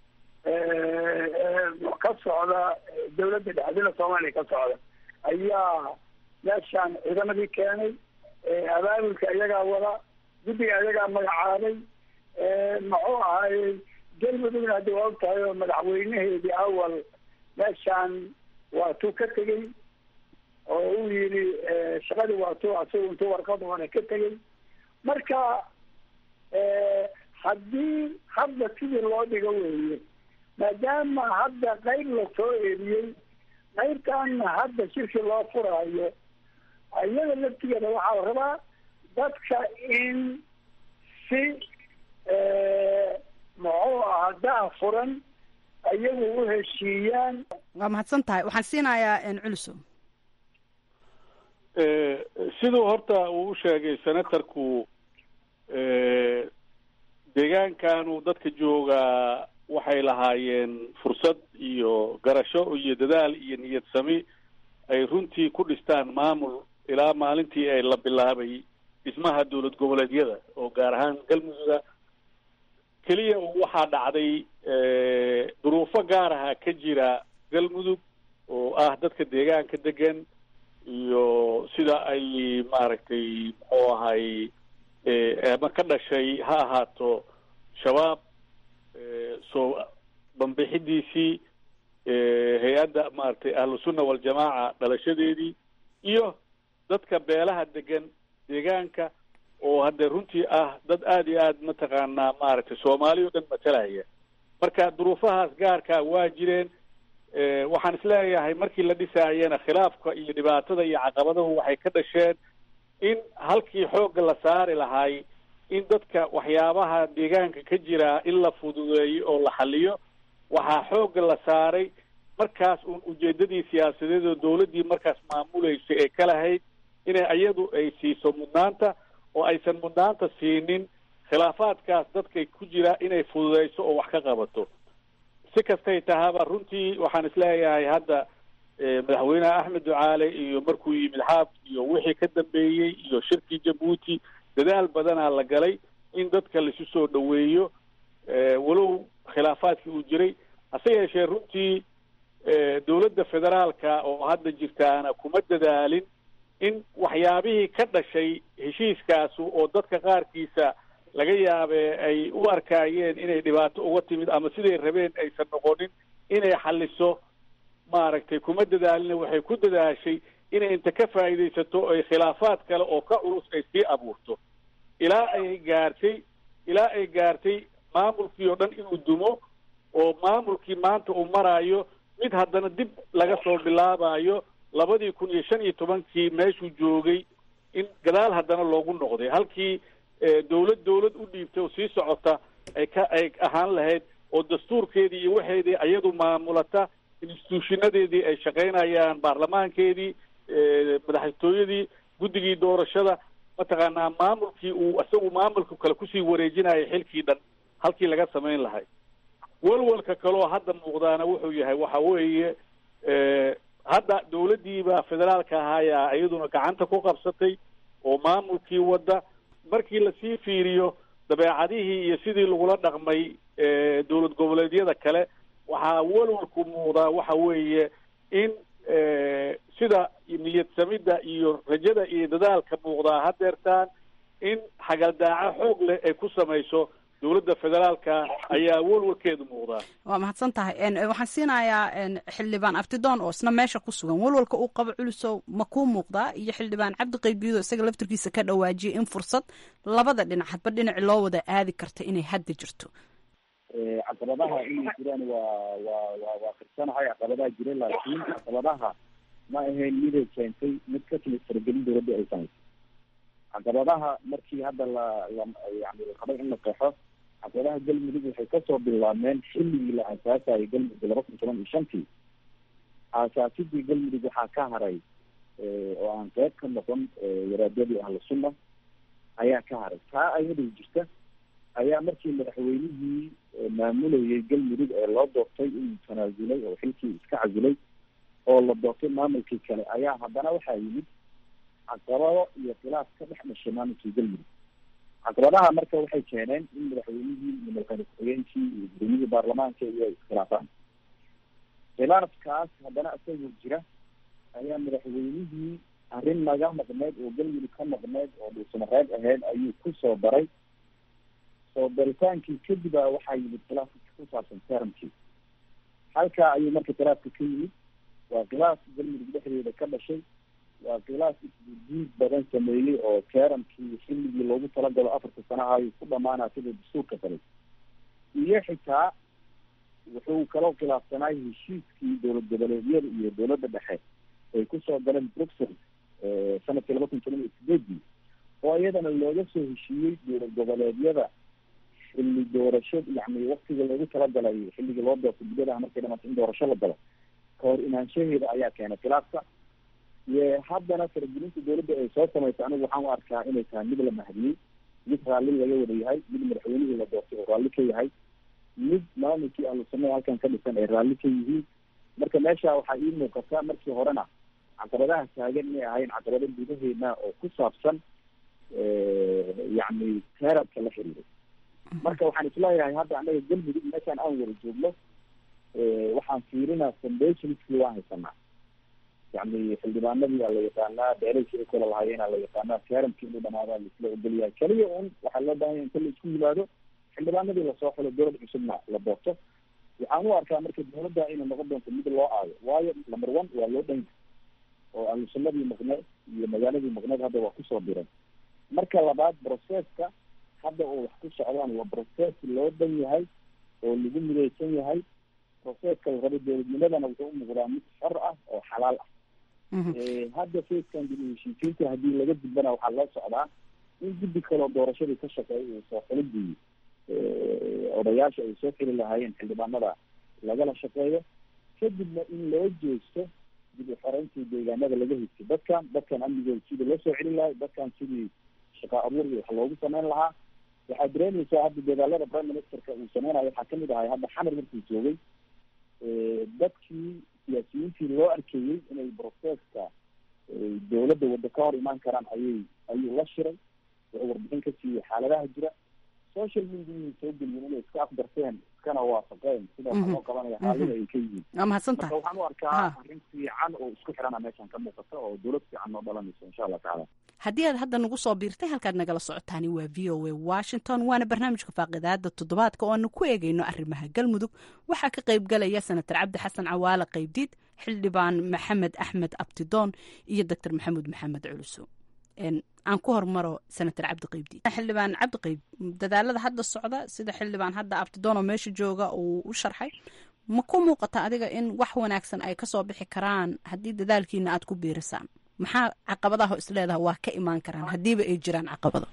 ka socda dawladda dhexdina soomaaliya ka socda ayaa meeshaan ciidamadii keenay abaabulka iyagaa wada guddiga iyagaa magacaabay muxuu ahaayey galmudugna haddi waa og tahay oo madaxweynaheedii awal meeshaan waa tuu ka tegey oo uu yidhi shaqadii waa tuu asagu intuu warqad hore ka tegey marka haddii hadda sidii loo dhigo weeye maadaama hadda qayb lasoo eriyey qaybtaana hadda shirki loo furaayo iyada laftigeeda waxaa la rabaa dadka in si muxuu ahaa daa furan iyagu u heshiiyaan waa mahadsan tahay waxaan siinayaa culuso siduu horta uu u sheegay senatorku deegaankanu dadka joogaa waxay lahaayeen fursad iyo garasho iyo dadaal iyo niyad sami ay runtii ku dhistaan maamul ilaa maalintii ay la bilaabay dhismaha dowlad goboleedyada oo gaar ahaan galmudugga keliya waxaa dhacday duruufo gaar aha ka jira galmudug oo ah dadka deegaanka degan iyo sida ay maaragtay muxuu ahay ama ka dhashay ha ahaato shabaab soo banbixidiisii hay-adda maaragtay ahlusunna waljamaaca dhalashadeedii iyo dadka beelaha degan deegaanka oo hadde runtii ah dad aada iyo aada mataqaanaa maaragtay soomaali o dhan matalaya marka duruufahaas gaarkaa waa jireen waxaan isleeyahay markii la dhisaayena khilaafka iyo dhibaatada iyo caqabadahu waxay ka dhasheen in halkii xoogga la saari lahay in dadka waxyaabaha deegaanka ka jira in la fududeeyo oo la xaliyo waxaa xoogga la saaray markaas uun ujeedadii siyaasadeed oo dawladdii markaas maamulaysa ee ka lahayd inay iyadu ay siiso mudnaanta oo aysan mudnaanta siinin khilaafaadkaas dadkay ku jira inay fududeyso oo wax ka qabato si kastay tahaba runtii waxaan isleeyahay hadda madaxweyneha axmed ducaale iyo markuu yimid xaaf iyo wixii ka dambeeyey iyo shirkii jabuuti dadaal badanaa la galay in dadka laisu soo dhoweeyo walow khilaafaadkii uu jiray hase yeeshee runtii dowladda federaalka oo hadda jirtaana kuma dadaalin in waxyaabihii ka dhashay heshiiskaasu oo dadka qaarkiisa laga yaabee ay u arkaayeen inay dhibaato uga timid ama siday rabeen aysan noqonin inay xaliso maaragtay kuma dadaalina waxay ku dadaashay inay inta ka faa'iidaysato ay khilaafaad kale oo ka culus ay sii abuurto ilaa ay gaartay ilaa ay gaartay maamulkii oo dhan inuu dumo oo maamulkii maanta uu maraayo mid haddana dib laga soo bilaabayo labadii kun iyo shan iyo tobankii meeshuu joogay in gadaal haddana loogu noqday halkii dawlad dawlad u dhiibtay oo sii socota ay ka ay ahaan lahayd oo dastuurkeedii iyo waxeedii iyadu maamulata instituushinadeedii ay shaqaynayaan baarlamaankeedii madaxtooyadii guddigii doorashada mataqaanaa maamulkii uu isagu maamulka kale kusii wareejinayay xilkii dhan halkii laga samayn lahay walwalka kaloo hadda muuqdaana wuxuu yahay waxa weeye hadda dawladdiiba federaalka ahaayaa iyaduna gacanta ku qabsatay oo maamulkii wadda markii lasii fiiriyo dabeecadihii iyo sidii lagula dhaqmay dowlad goboleedyada kale waxaa walwalku muuqdaa waxa weeye in sida niyad samidda iyo rajada iyo dadaalka muuqdaa hadeertaan in xagaldaaco xoog leh ay ku samayso dowladda federaalka ayaa walwalkeedu muuqdaa waa mahadsan tahay waxaan siinayaa xildhibaan aftidoon oo isna meesha ku sugan walwalka uu qabo culusow ma kuu muuqdaa iyo xildhibaan cabdi qaybido isaga laftarkiisa ka dhawaajiyay in fursad labada dhinac hadba dhinaci loo wada aadi karta inay hadda jirto caqabadaha inay jiraan waa waa waa waa firsanahay caqabadaha jira laakiin caqabadaha ma ahayn miday keentay mid ka timid faragelin dowladda ay samaysay caqabadaha markii hadda la la yani la rabay in la qeexo caqabadaha galmudug waxay kasoo bilaabmeen xilligii la aasaasayo galmudug laba kun toban iyo shantii aasaasidii galmudug waxaa ka haray oo aan qeyb ka noqon waraadadii ahlu sunna ayaa ka haray taa ayadoo jirta ayaa markii madaxweynihii maamulayay galmudug ee loo doortay inuu tanaasulay oo xilkii iska casilay oo la doortay maamulkii kale ayaa haddana waxaa yimid caqabado iyo khilaaf ka dhex dhashay maamulkii galmudug caqabadaha marka waxay keeneen in madaxweynihii iyo madaxweyne ku-xigeenkii iyo gudoomiyihii baarlamaanka iyo ay iskhilaafaan khilaafkaas haddana isagoo jira ayaa madaxweynihii arrin naga maqneyd oo galmudug ka maqneyd oo dhuusamareeb ahayd ayuu ku soo daray soo daritaankii kadib a waxaa yimid khilaafka ku saabsan teramkii halkaa ayuu marka khilaafka ka yimid waa khilaaf galmudug dhexdeeda ka dhashay waa khilaaf isgudiid badan sameeyey oo teramkii xilligii loogu talagalo afarta sanaha ayuu ku dhamaanaa sida dastuurka kale iyo xitaa wuxuu kaloo khilaafsanaay heshiiskii dowlad goboleedyada iyo dowladda dhexe ay kusoo galeen bruxelles sanadkii laba kun toban iyo sideedii oo iyadana looga soo heshiiyey dowlad goboleedyada xilli doorasho yani waktiga loogu talagalay xilligii loo doortay guddadaha markay dhamaatay in doorasho la galo kahor imaanshaheeda ayaa keenay khilaafka haddana faragelinta dawladda ay soo samaysa anigu waxaan u arkaa inay tahay mid la mahadiyey mid raalli laga wada yahay mid madaxweynihii la doortay oo raalli ka yahay mid maamulkii ahlusunada halkan ka dhisan ay raalli ka yihiin marka meesha waxaa ii muuqata markii horena caqabadaha taagan inay ahayn caqabado gudaheena oo ku saabsan yacni teeradka la xiriiray marka waxaan isleeyahay hadda anaga galmudug meeshaan aan wada joogno waxaan fiirinaa foundationskii waan haysanaa yacni xildhibaanadii aa la yaqaanaa beeraysi ay kula lahaayeen aa la yaqaanaa teeramkii inuu dhamaadaa laisla ogolyahay keliya un waxaa loo baahan ya inta la isku yimaado xildhibaanadii lasoo xulo dowlad cusubna la doorto waxaan u arkaa marka dawladda inay noqon doonto mid loo aayo waayo number one waa loo dhan yahay oo ahlusunnadii maqneed iyo magaaladii maqneed hadda waa kusoo diran marka labaad processka hadda oo wax ku socdaan waa process loo dhan yahay oo lagu midaysan yahay processka la rabo dowladnimadana wuxuu u muuqdaa mid xor ah oo xalaal ah hadda facekan dib u heshiisiinta haddii laga gudbana waxaa loo socdaa in guddi kaloo doorashadii ka shaqeeya uu soo xulidii odayaasha ay soo xili lahaayeen xildhibaanada lagala shaqeeyo kadibna in loo jeesto dib u xoreyntii deegaanada laga higtay dadkan dadkan amnigooda sidii loo soo celin lahay dadkan sidii shaqa abuur iyo wax loogu sameyn lahaa waxaad dareemaysaa hadda dadaalada prime ministerka uu sameynayo waxaa kamid ahay hadda xamar markuu joogay dadkii siyaasiyiintii loo arkeeyey inay processka dawladda waddo ka hor imaan karaan ayay ayuu la shiray wuxuu warbixin ka siiyey xaaladaha jira social mediaii soo geliyeen inay iska afdarteen iskana waafaqeen sida waxa loo qabanaya xaalada ay ka yihiin waa mahadsantahay marka waxaan u arkaa arrin fiican oo isku xirana meeshan ka muuqata oo dawlad fiican noo dhalanayso insha allah tacaala haddii aad hadda nagu soo biirtay halkaad nagala socotaani waa v o a washington waana barnaamijka faaqidaada toddobaadka oo aanu ku eegeyno arrimaha galmudug waxaa ka qayb galaya senator cabdi xasan cawaale qaybdiid xildhibaan maxamed axmed abtidoon iyo doctor maxamuud maxamed culuso aan ku hormaro senator cabdi qaybdiid xildhibaan cabdi qayb dadaalada hadda socda sida xildhibaan hadda abtidoon oo meesha jooga uu u sharxay ma ku muuqata adiga in wax wanaagsan ay kasoo bixi karaan haddii dadaalkiina aad ku biirisaan maxaa caqabadaha isleedaha waa ka imaan karaan haddiiba ay jiraan caqabado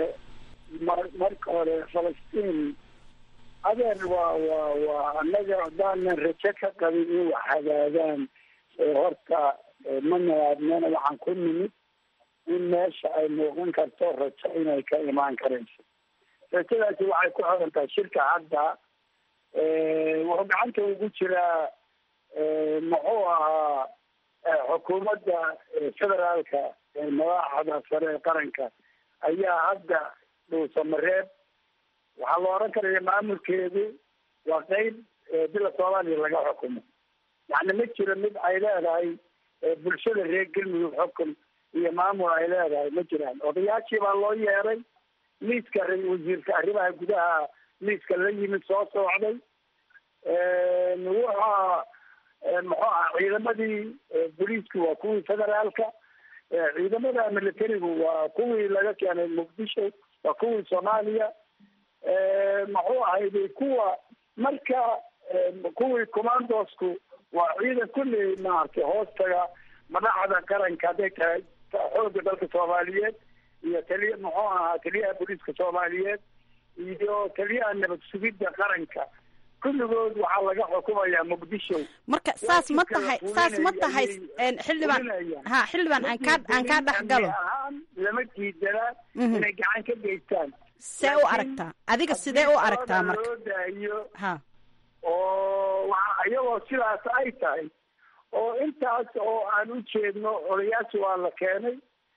marka hore falastiin adeer waa waa waa annaga haddaanan rajo ka qabin in wax hagaagaan horta ma nalaadnana waxaan ku nimid in meesha ay muuqan karto rajo inay ka imaan karayso rajadaasi waxay ku xiran tahay shirka hadda wuxuu gacanta ugu jiraa muxuu ahaa xukuumadda federaalka madaxda sare ee qaranka ayaa hadda dhuusamareeb waxaa la oran karaya maamulkeedu waa qeyb bila soomaaliya laga xukumo yani ma jiro mid ay leedahay bulshada reer galmudug xukun iyo maamul ay leedahay ma jiraan odayaashii baa loo yeeray liiska wasiirka arrimaha gudaha liiska la yimid soo socday wuxaa muxuu aha ciidamadii booliisku waa kuwii federaalka ciidamada militarigu waa kuwii laga keenay muqdisho waa kuwii soomaaliya muxuu ahayday kuwa marka kuwii commandosku waa ciidan kulli maaragtay hoostaga madaxda qaranka hadday tahay xooga dalka soomaaliyeed iyo taliya muxuu ahaa taliyaha booliiska soomaaliyeed iyo taliyaha nabad sugidda qaranka kulligood waxaa laga xukumayaa muqdisho marka saas ma tahay saas ma tahay xildhibaan ha xildhibaan aan kaa aan kaa dhex galo ahaan lama diidana inay gacan ka geystaan see u aragtaa adiga sidee u aragtaa marka loo daayo ha oo waa iyagoo sidaas ay tahay oo intaas oo aan u jeedno odayaasha waa la keenay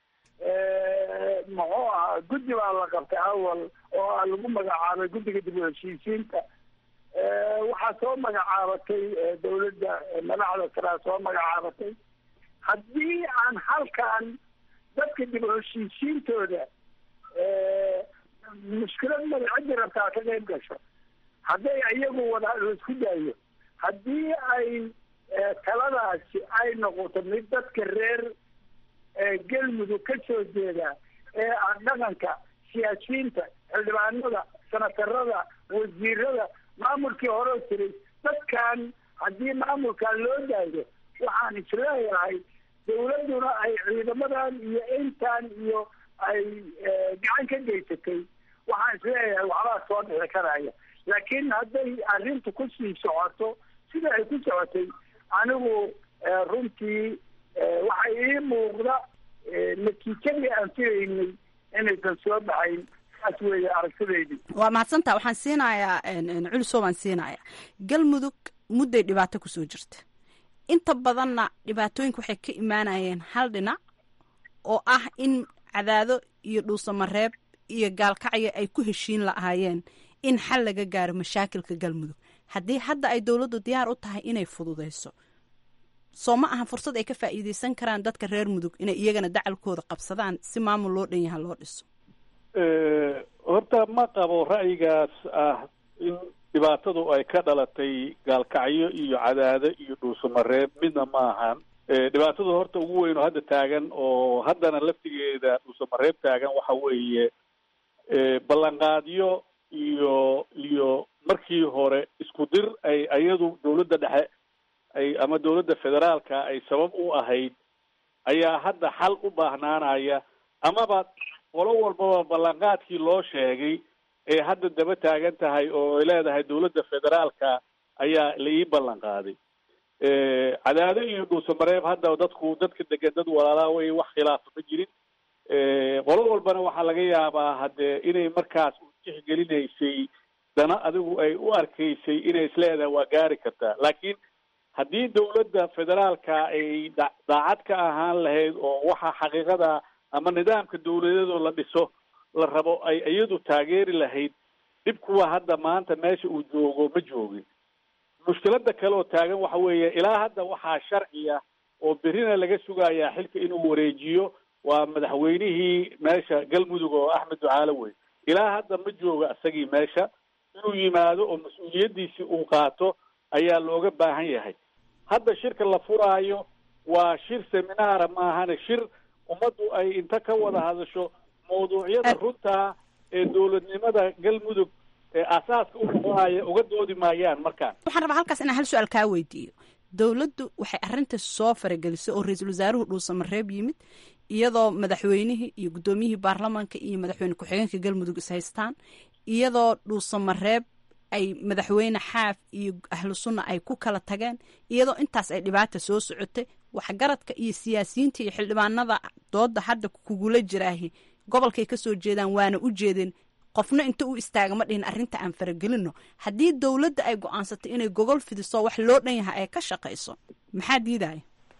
muxuu ahaa guddi baa la qabtay awal oo aa lagu magacaabay guddiga dib u heshiisiinta waxaa soo magacaabatay dawladda madaxda saraa soo magacaabatay haddii aan halkan dadka dib u heshiisiintooda mushkilad mada ciddi rabtaa ka qayb gasho hadday iyagu wada laisku daayo haddii ay taladaasi ay noqoto mid dadka reer galmudug ka soo jeeda ee ah dhaqanka siyaasiyiinta xildhibaanada senatarada wasiirada maamulkii hore jiray dadkan haddii maamulkan loo daayo waxaan isleeyahay dawladduna ay ciidamadan iyo intan iyo ay gacan ka geysatay waxaan isleeyahay waxbaa soo dhixi karaya laakiin hadday arrintu kusii socoto sida ay ku socotay anigu runtii waxa ii muuqda natiijadii aan filaynay inaysan soo baxayn saas weeye aragtidaydii waa mahadsantaa waxaan siinayaa culiso baan siinayaa galmudug mudday dhibaato kusoo jirta inta badanna dhibaatooyinka waxay ka imaanayeen hal dhinac oo ah in cadaado iyo dhuusamareeb iyo gaalkacyo ay ku heshiin lahaayeen in xal laga gaaro mashaakilka galmudug haddii hadda ay dowladdu diyaar u tahay inay fududeyso soo ma aha fursad ay ka faa'iideysan karaan dadka reer mudug inay iyagana dacalkooda qabsadaan si maamul loo dhan yaha loo dhiso horta ma qabo ra'yigaas ah in dhibaatadu ay ka dhalatay gaalkacyo iyo cadaado iyo dhuusamareeb midna ma ahan dhibaatadu horta ugu weyn oo hadda taagan oo haddana laftigeeda dhuusamareeb taagan waxa weeye ballanqaadyo iyo iyo markii hore isku dir ay ayadu dawladda dhexe ay ama dawladda federaalka ay sabab u ahayd ayaa hadda xal u baahnaanaya amaba qolo walbaba ballanqaadkii loo sheegay ee hadda daba taagan tahay oo ay leedahay dawladda federaalka ayaa la ii ballan qaaday cadaado iyo dhuusamareeb hadda dadku dadka degan dad walaalaa wey wax khilaafa ma jirin qolo walbana waxaa laga yaabaa haddee inay markaas u tixgelinaysay dana adigu ay u arkaysay inay isleedahay waa gaari kartaa laakiin haddii dawladda federaalka ay da daacad ka ahaan lahayd oo waxa xaqiiqada ama nidaamka dawladeedoo la dhiso la rabo ay iyadu taageeri lahayd dhib kuwa hadda maanta meesha uu joogo ma joogin mushkilada kale oo taagan waxa weeye ilaa hadda waxaa sharciya oo berrina laga sugayaa xilka inuu wareejiyo waa madaxweynihii meesha galmudug oo axmed ducaale wey ilaa hadda ma jooga isagii meesha inuu yimaado oo mas-uuliyaddiisii uu qaato ayaa looga baahan yahay hadda shirka la furaayo waa shir seminaara maahane shir ummaddu ay inta ka wada hadasho mawduucyada runtaa ee dowladnimada galmudug ee aasaaska u noqonaya uga doodi maayaan markaan waxaan rabaa halkaas inaan hal su-aal kaa weydiiyo dowladdu waxay arrinta soo faragelisay oo ra-iisul wasaaruhu dhuusamareeb yimid iyadoo madaxweynihii iyo guddoomiyihii baarlamaanka iyo madaxweyne ku-xigeenka galmudug is haystaan iyadoo dhuusamareeb ay madaxweyne xaaf iyo ahlu sunna ay ku kala tageen iyadoo intaas ay dhibaata soo socotay waxgaradka iyo siyaasiyiinta iyo xildhibaanada dooda hadda kugula jiraahi gobolkay kasoo jeedaan waana u jeedeen qofna inta u istaaga ma dhihin arrinta aan faragelino haddii dowladda ay go-aansatay inay gogol fidiso wax loo dhan yahay ay ka shaqayso maxaa diidaya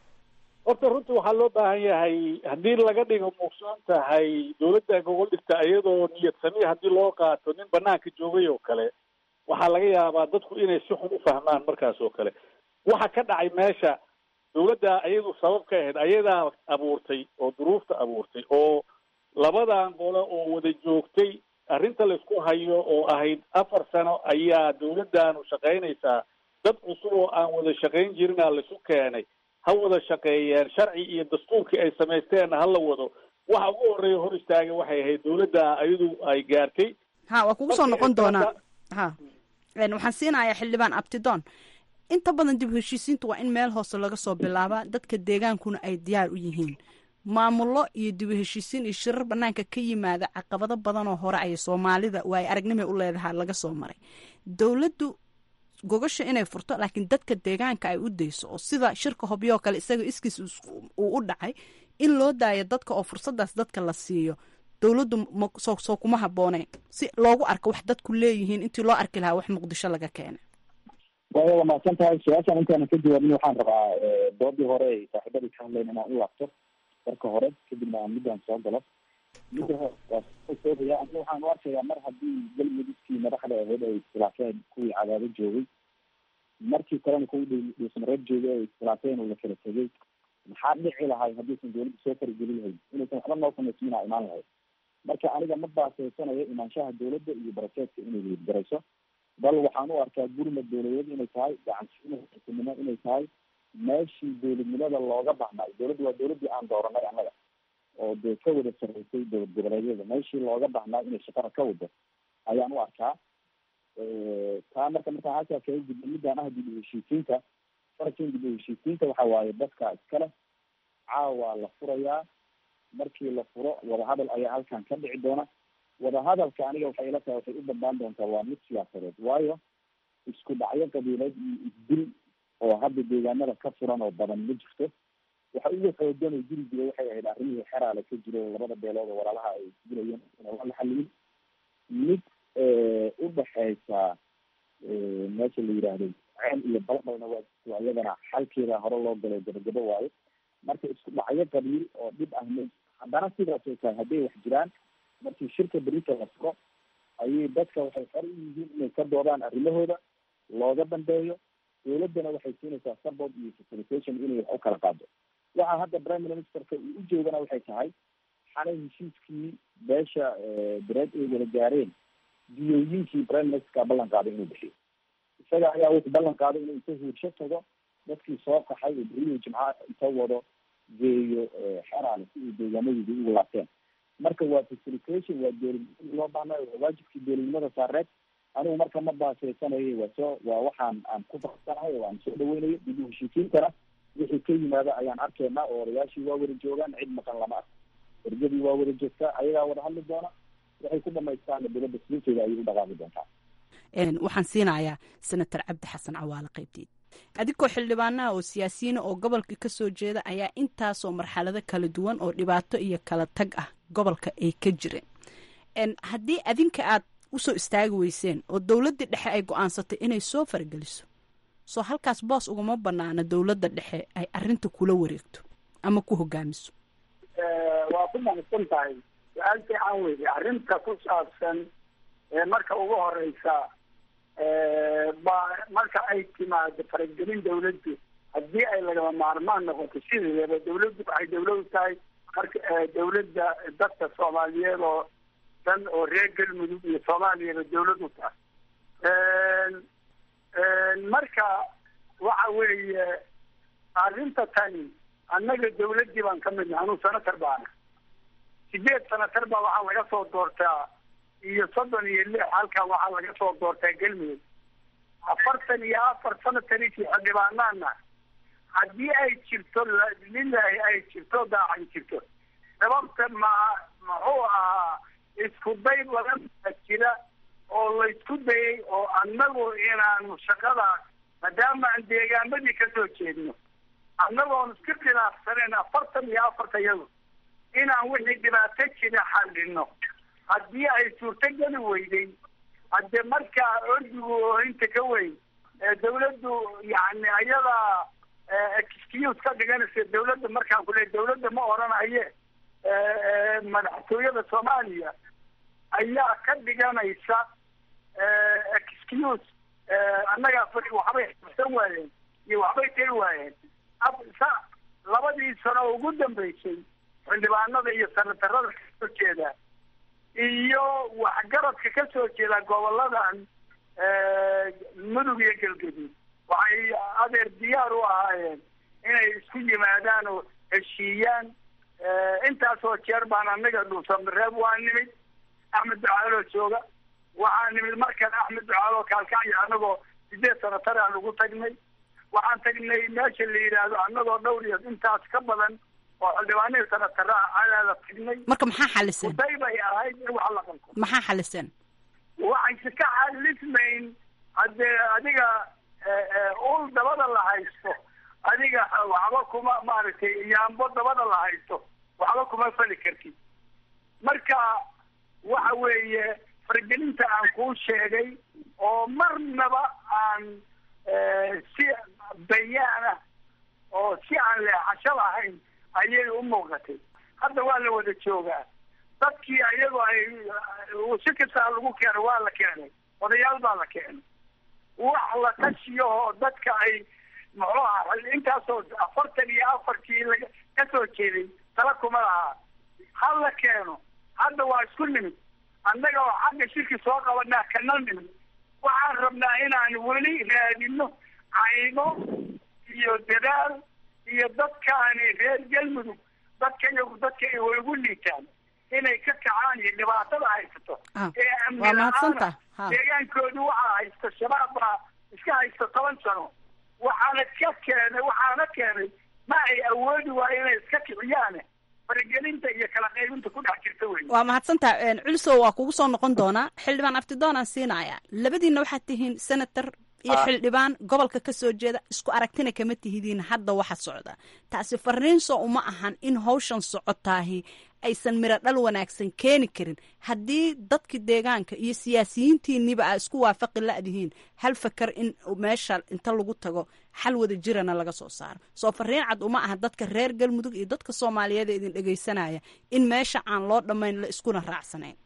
horta runta waxaa loo baahan yahay haddii laga dhigo muugsoon tahay dawladda gogol dhigta iyadoo niyad samiya haddii loo qaato nin banaanka joogay oo kale waxaa laga yaabaa dadku inay si xun u fahmaan markaas oo kale waxa ka dhacay meesha dawladda iyadu sabab ka ahayd ayadaa abuurtay oo duruufta abuurtay oo labadan qolo oo wada joogtay arrinta laysku hayo oo ahayd afar sano ayaa dawladdaanu shaqaynaysaa dad cusub oo aan wada shaqayn jirina laisu keenay ha wada shaqeeyeen sharci iyo dastuurkii ay samaysteenna ha la wado waxa ugu horreeya hor istaagay waxay ahayd dawladda iyadu ay gaartay ha waa kugu soo noqon doonaa ha waxaan siinayaa xildhibaan abtidoon inta badan dib heshiisiinta waa in meel hoose laga soo bilaabaa dadka deegaankuna ay diyaar u yihiin maamullo iyo dib heshiisiin iyo shirar banaanka ka yimaada caqabado badan oo hore ay soomaalida waay aragnimay u leedahay laga soo maray dowladdu gogasha inay furto laakiin dadka deegaanka ay u dayso oo sida shirka hobyoo kale isaga iskiis uu u dhacay in loo daayo dadka oo fursadaas dadka la siiyo dowladdu soo kuma habbooneen si loogu arko wax dadku leeyihiin intii loo arki lahaa wax muqdisho laga keenay waaya waa mahadsan tahay su-aashaan intaana ka jawaabin waxaan rabaa doodii hore ay saaxiibadii ka hadlayn inaan u laabto marka hore kadibna aan midaan soo galo midda hore waa soogaya aniga waxaan u arkayaa mar haddii galmudugkii madaxda ahayd ay iskhilaafeen kuwii cadaado joogay markii kalena kuwii dhuusmareeb joogay ay iskhilaafeen oo la kala tegay maxaa dhici lahay haddiisan dawladda soo fargeli lahayd inaysan waxba noo samaysminaa imaan lahayd marka aniga ma baasaysanayo imaanshaha dawladda iyo barakeedka inay weydgarayso bal waxaan u arkaa gurmad dawladeed inay tahay gacansiinimo inay tahay meeshii dawladnimada looga baxnay dawladda waa dawladdii aan dooranay annaga oo dee ka wada sarreysay dowlad goboleedyada meeshii looga baxnaa inay shaqada ka wado ayaan u arkaa taa marka markaan halkaa kaga gudbo midaan ah dib u heshiisiinta farkin dib u heshiisiinta waxa waaye dadka iskale caawa la furayaa markii la furo wadahadal ayaa halkan ka dhici doona wadahadalka aniga waxay ila tahay waxay u dambaan doontaa waa mid siyaasadeed waayo isku dhacyo qabiileed iyo isdil oo hadda deegaanada ka furan oo badan ma jirto waxa ugu xoogan oo jiri jira waxay ahayd arrimihii xeraale ka jiro labada beelood oo walaalaha ay dilayeen waa la xaliyin mid u dhexeysa meesha la yidhaahdo ceen iyo balbalna waa waa iyadana xalkeeda hore loo galay gabagabo waayo marka isku dhacyo qabiil oo dhib ah m haddana sidaas oo tahay hadday wax jiraan markii shirka berita la furo ayay dadka waxay xor u yihiin inay ka doodaan arrimahooda looga dambeeyo dowladdana waxay siinaysaa support iyo facilitation inay wax u kala qaado waxa hadda prime ministerka uu u jeedana waxay tahay xalay heshiiskii beesha bereed ay wada gaareen diyooyinkii prime ministerka ballan qaaday inuu bixiyo isaga ayaa wuxuu ballan qaaday inuu inta huursho tago dadkii soo qaxay oo beriyo jimca inta wado geeyo xeraale si ay deegaamadoodi ugu laabteen marka waa facilitation waa dowladnimada loo baahnayo waa waajibkii dowladnimada saareed anigu marka ma baaseysanayo waa soo waa waxaan aan ku farsanahay oo aan soo dhaweynayo dib u heshiisiintana wixii ka yimaada ayaan arkaynaa oo odayaashii waa wada joogaan cid maqan lama arko ergadii waa wada joogtaa ayagaa wada hadli doona waxay ku dhamaystaana dowladda silinteeda ayay u dhaqaami doontaa waxaan siinayaa senator cabdi xasan cawaale qaybteed adigoo xildhibaanaha oo siyaasiyiina oo gobolka ka soo jeeda ayaa intaasoo marxalado kala duwan oo dhibaato iyo kala tag ah gobolka ay ka jireen haddii adinka aad usoo istaagi weyseen oo dowladdii dhexe ay go-aansatay inay soo farageliso soo halkaas boos ugama banaana dowladda dhexe ay arinta kula wareegto ama ku hogaamiso waa ku mahadsan tahay su-aal fiican weyde arrinta ku saabsan marka ugu horeysa ba marka ay timaado faragelin dawladdu haddii ay lagama maarmaan noqoto sideedaba dawladdu waxay dawlad u tahay marka dawladda dadka soomaaliyeed oo dhan oo reer galmudug iyo soomaaliyaba dawlad u tahay marka waxa weeye arrinta tani annaga dawladdii baan ka midna anuu senator baana sideed senator baa waxaa laga soo doortaa iyo soddon iyo lix halkan waxaa laga soo doortaa galmudug afartan iyo afar sanatanikii xildhibaanaana haddii ay jirto lilahi ay jirto daacan jirto sababta ma muxuu ahaa isku day badan baa jira oo laysku dayay oo annagu inaanu shaqadaas maadaama aan deegaamadii kasoo jeedno annagoon iska khilaafsaneen afartan iyo afarta iyadu inaan wixii dhibaato jira xallino haddii ay suurtogeli weyday hadde markaa ordigu oo inta ka weyn dawladdu yani ayadaa excuse ka dhiganaysa dawladda markaan ku leey dawladda ma oranaye madaxtooyada soomaaliya ayaa ka dhiganaysa excuse annagaa fari waxbay xabsan waayeen iyo waxbay tari waayeen sa labadii sano oo ugu dambeysay xildhibaanada iyo sanatarada kasoo jeeda iyo waxgaradka ka soo jeeda goboladan mudug iyo galgaduud waxay adeer diyaar u ahaayeen inay isku yimaadaan oo heshiiyaan intaasoo jeer baan anaga dhuusamareeb waa nimid axmed ducaaloo jooga waxaa nimid markan axmed ducaaloo kaalkacyo anagoo sideed sanatar aan ugu tagnay waxaan tagnay meesha la yidhaahdo anagoo dhowr iyo intaas ka badan oo xildhibaanihii sanatara ayaala tagnay marka maxaa xaliseen uday bay ahayd in wax la qalko maxaa xaliseen waxayse ka xalismayn haddee adiga ul dabada la haysto adiga waxba kuma maaragtay yaambo dabada la haysto waxba kuma fali kartid marka waxa weeye fargelinta aan kuu sheegay oo marnaba aan si bayaan ah oo si aan leexasho lahayn ayay u muuqatay hadda waa la wada joogaa dadkii ayagoo ay si kastaa lagu keenay waa la keenay odayaal baa la keenay wax la tashiyaoo dadka ay muxuu aha intaasoo afartan iyo afartii laga ka soo jeeday tala kuma lahaa ha la keeno hadda waa isku nimid annaga oo xagga shirki soo qabanaa kana nimid waxaan rabnaa inaan weli raadino cayno iyo dadaal iyo dadkaani reer galmudug dadka iyagu dadka ay way ugu liitaan inay ka kacaan iyo dhibaatada haysato ee amni la-aana deegaankoodu waxaa haysta shabaab baa iska haysta toban sano waxaana ka keenay waxaana keenay ma ay awoodi waayo inay iska kiciyaane faragelinta iyo kala qaybinta ku dhex jirta wey waa mahadsantaha culisow waa kugu soo noqon doonaa xildhibaan aftidoonaan siinaya labadiina waxaad tihiin senator iyo xildhibaan gobolka ka soo jeeda isku aragtina kama tihidiin hadda waxa socda taasi fariinso uma ahan in hawshan socotaahi aysan miro dhal wanaagsan keeni karin haddii dadki deegaanka iyo siyaasiyiintiiniba aa isku waafaqi la'dihiin hal fakar in meesha inta lagu tago xal wada jirana laga soo saaro soo fariin cad uma aha dadka reer galmudug iyo dadka soomaaliyeed ee idin dhegaysanaya in meesha aan loo dhammayn la iskuna raacsanayn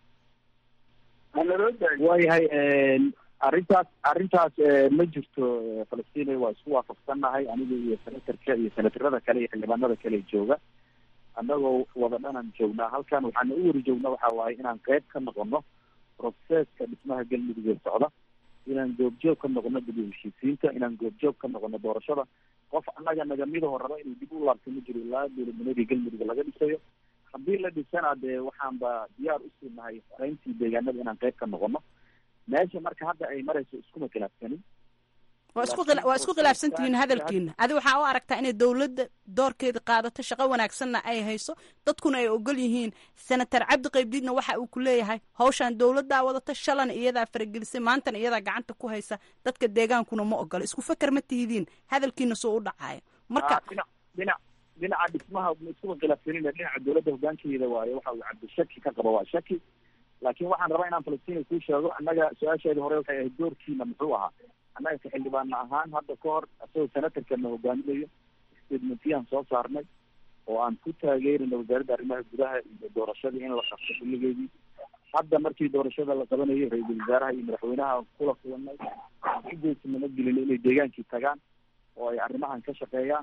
waayahay arrintaas arrintaas ma jirto falastiin waa isku waafaqsannahay aniga iyo senatarka iyo senatarada kale iyo xildhibaanada kale jooga annagoo wada dhanaan joognaa halkan waxaana u wari joognaa waxa waaye inaan qeyb ka noqono proceska dhismaha galmudug ee socda inaan goobjoog ka noqono dib u heshiisiinta inaan goobjoog ka noqono doorashada qof annaga nagamidaho raba inuu dib u laabto ma jiro ilaa dowladnimadii galmudug laga dhisayo haddii la dhisana dee waxaanba diyaar usii nahay farayntii deegaanada inaan qeyb ka noqono meesha marka hadda ay marayso iskuma khilaafsanin waa isku khila- waa isku khilaafsan tihiin hadalkiina adi waxaa u aragtaa inay dowladda doorkeeda qaadato shaqo wanaagsanna ay hayso dadkuna ay ogol yihiin senator cabdi qaybdiidna waxa uu ku leeyahay hawshan dowladdaa wadata shalana iyadaa faragelisay maantana iyadaa gacanta ku haysa dadka deegaankuna ma ogola isku feker ma tihidiin hadalkiina soo u dhacayo marka dhinac dhinac dhinaca dhismaha ma iskuma khilaafsanin dhinaca dowladda hogaankeeda waaye waxa uu cabdi shaki ka qabo waa shaki laakiin waxaan rabaa inaan falastiin kuu sheego annaga su-aasheedii hore waxay ahayd doorkiina muxuu ahaa annaga ka xildhibaana ahaan hadda ka hor isagoo senatarkana hogaaminayo statementiyaan soo saarnay oo aan ku taageerina wasaaradda arrimaha gudaha iyo doorashadii in la qabto xilligeedii hadda markii doorashada la qabanayo ra-iisul wasaaraha iyo madaxweynaha kula kulanay aan ku geesinimo gelina inay deegaankii tagaan oo ay arrimahan ka shaqeeyaan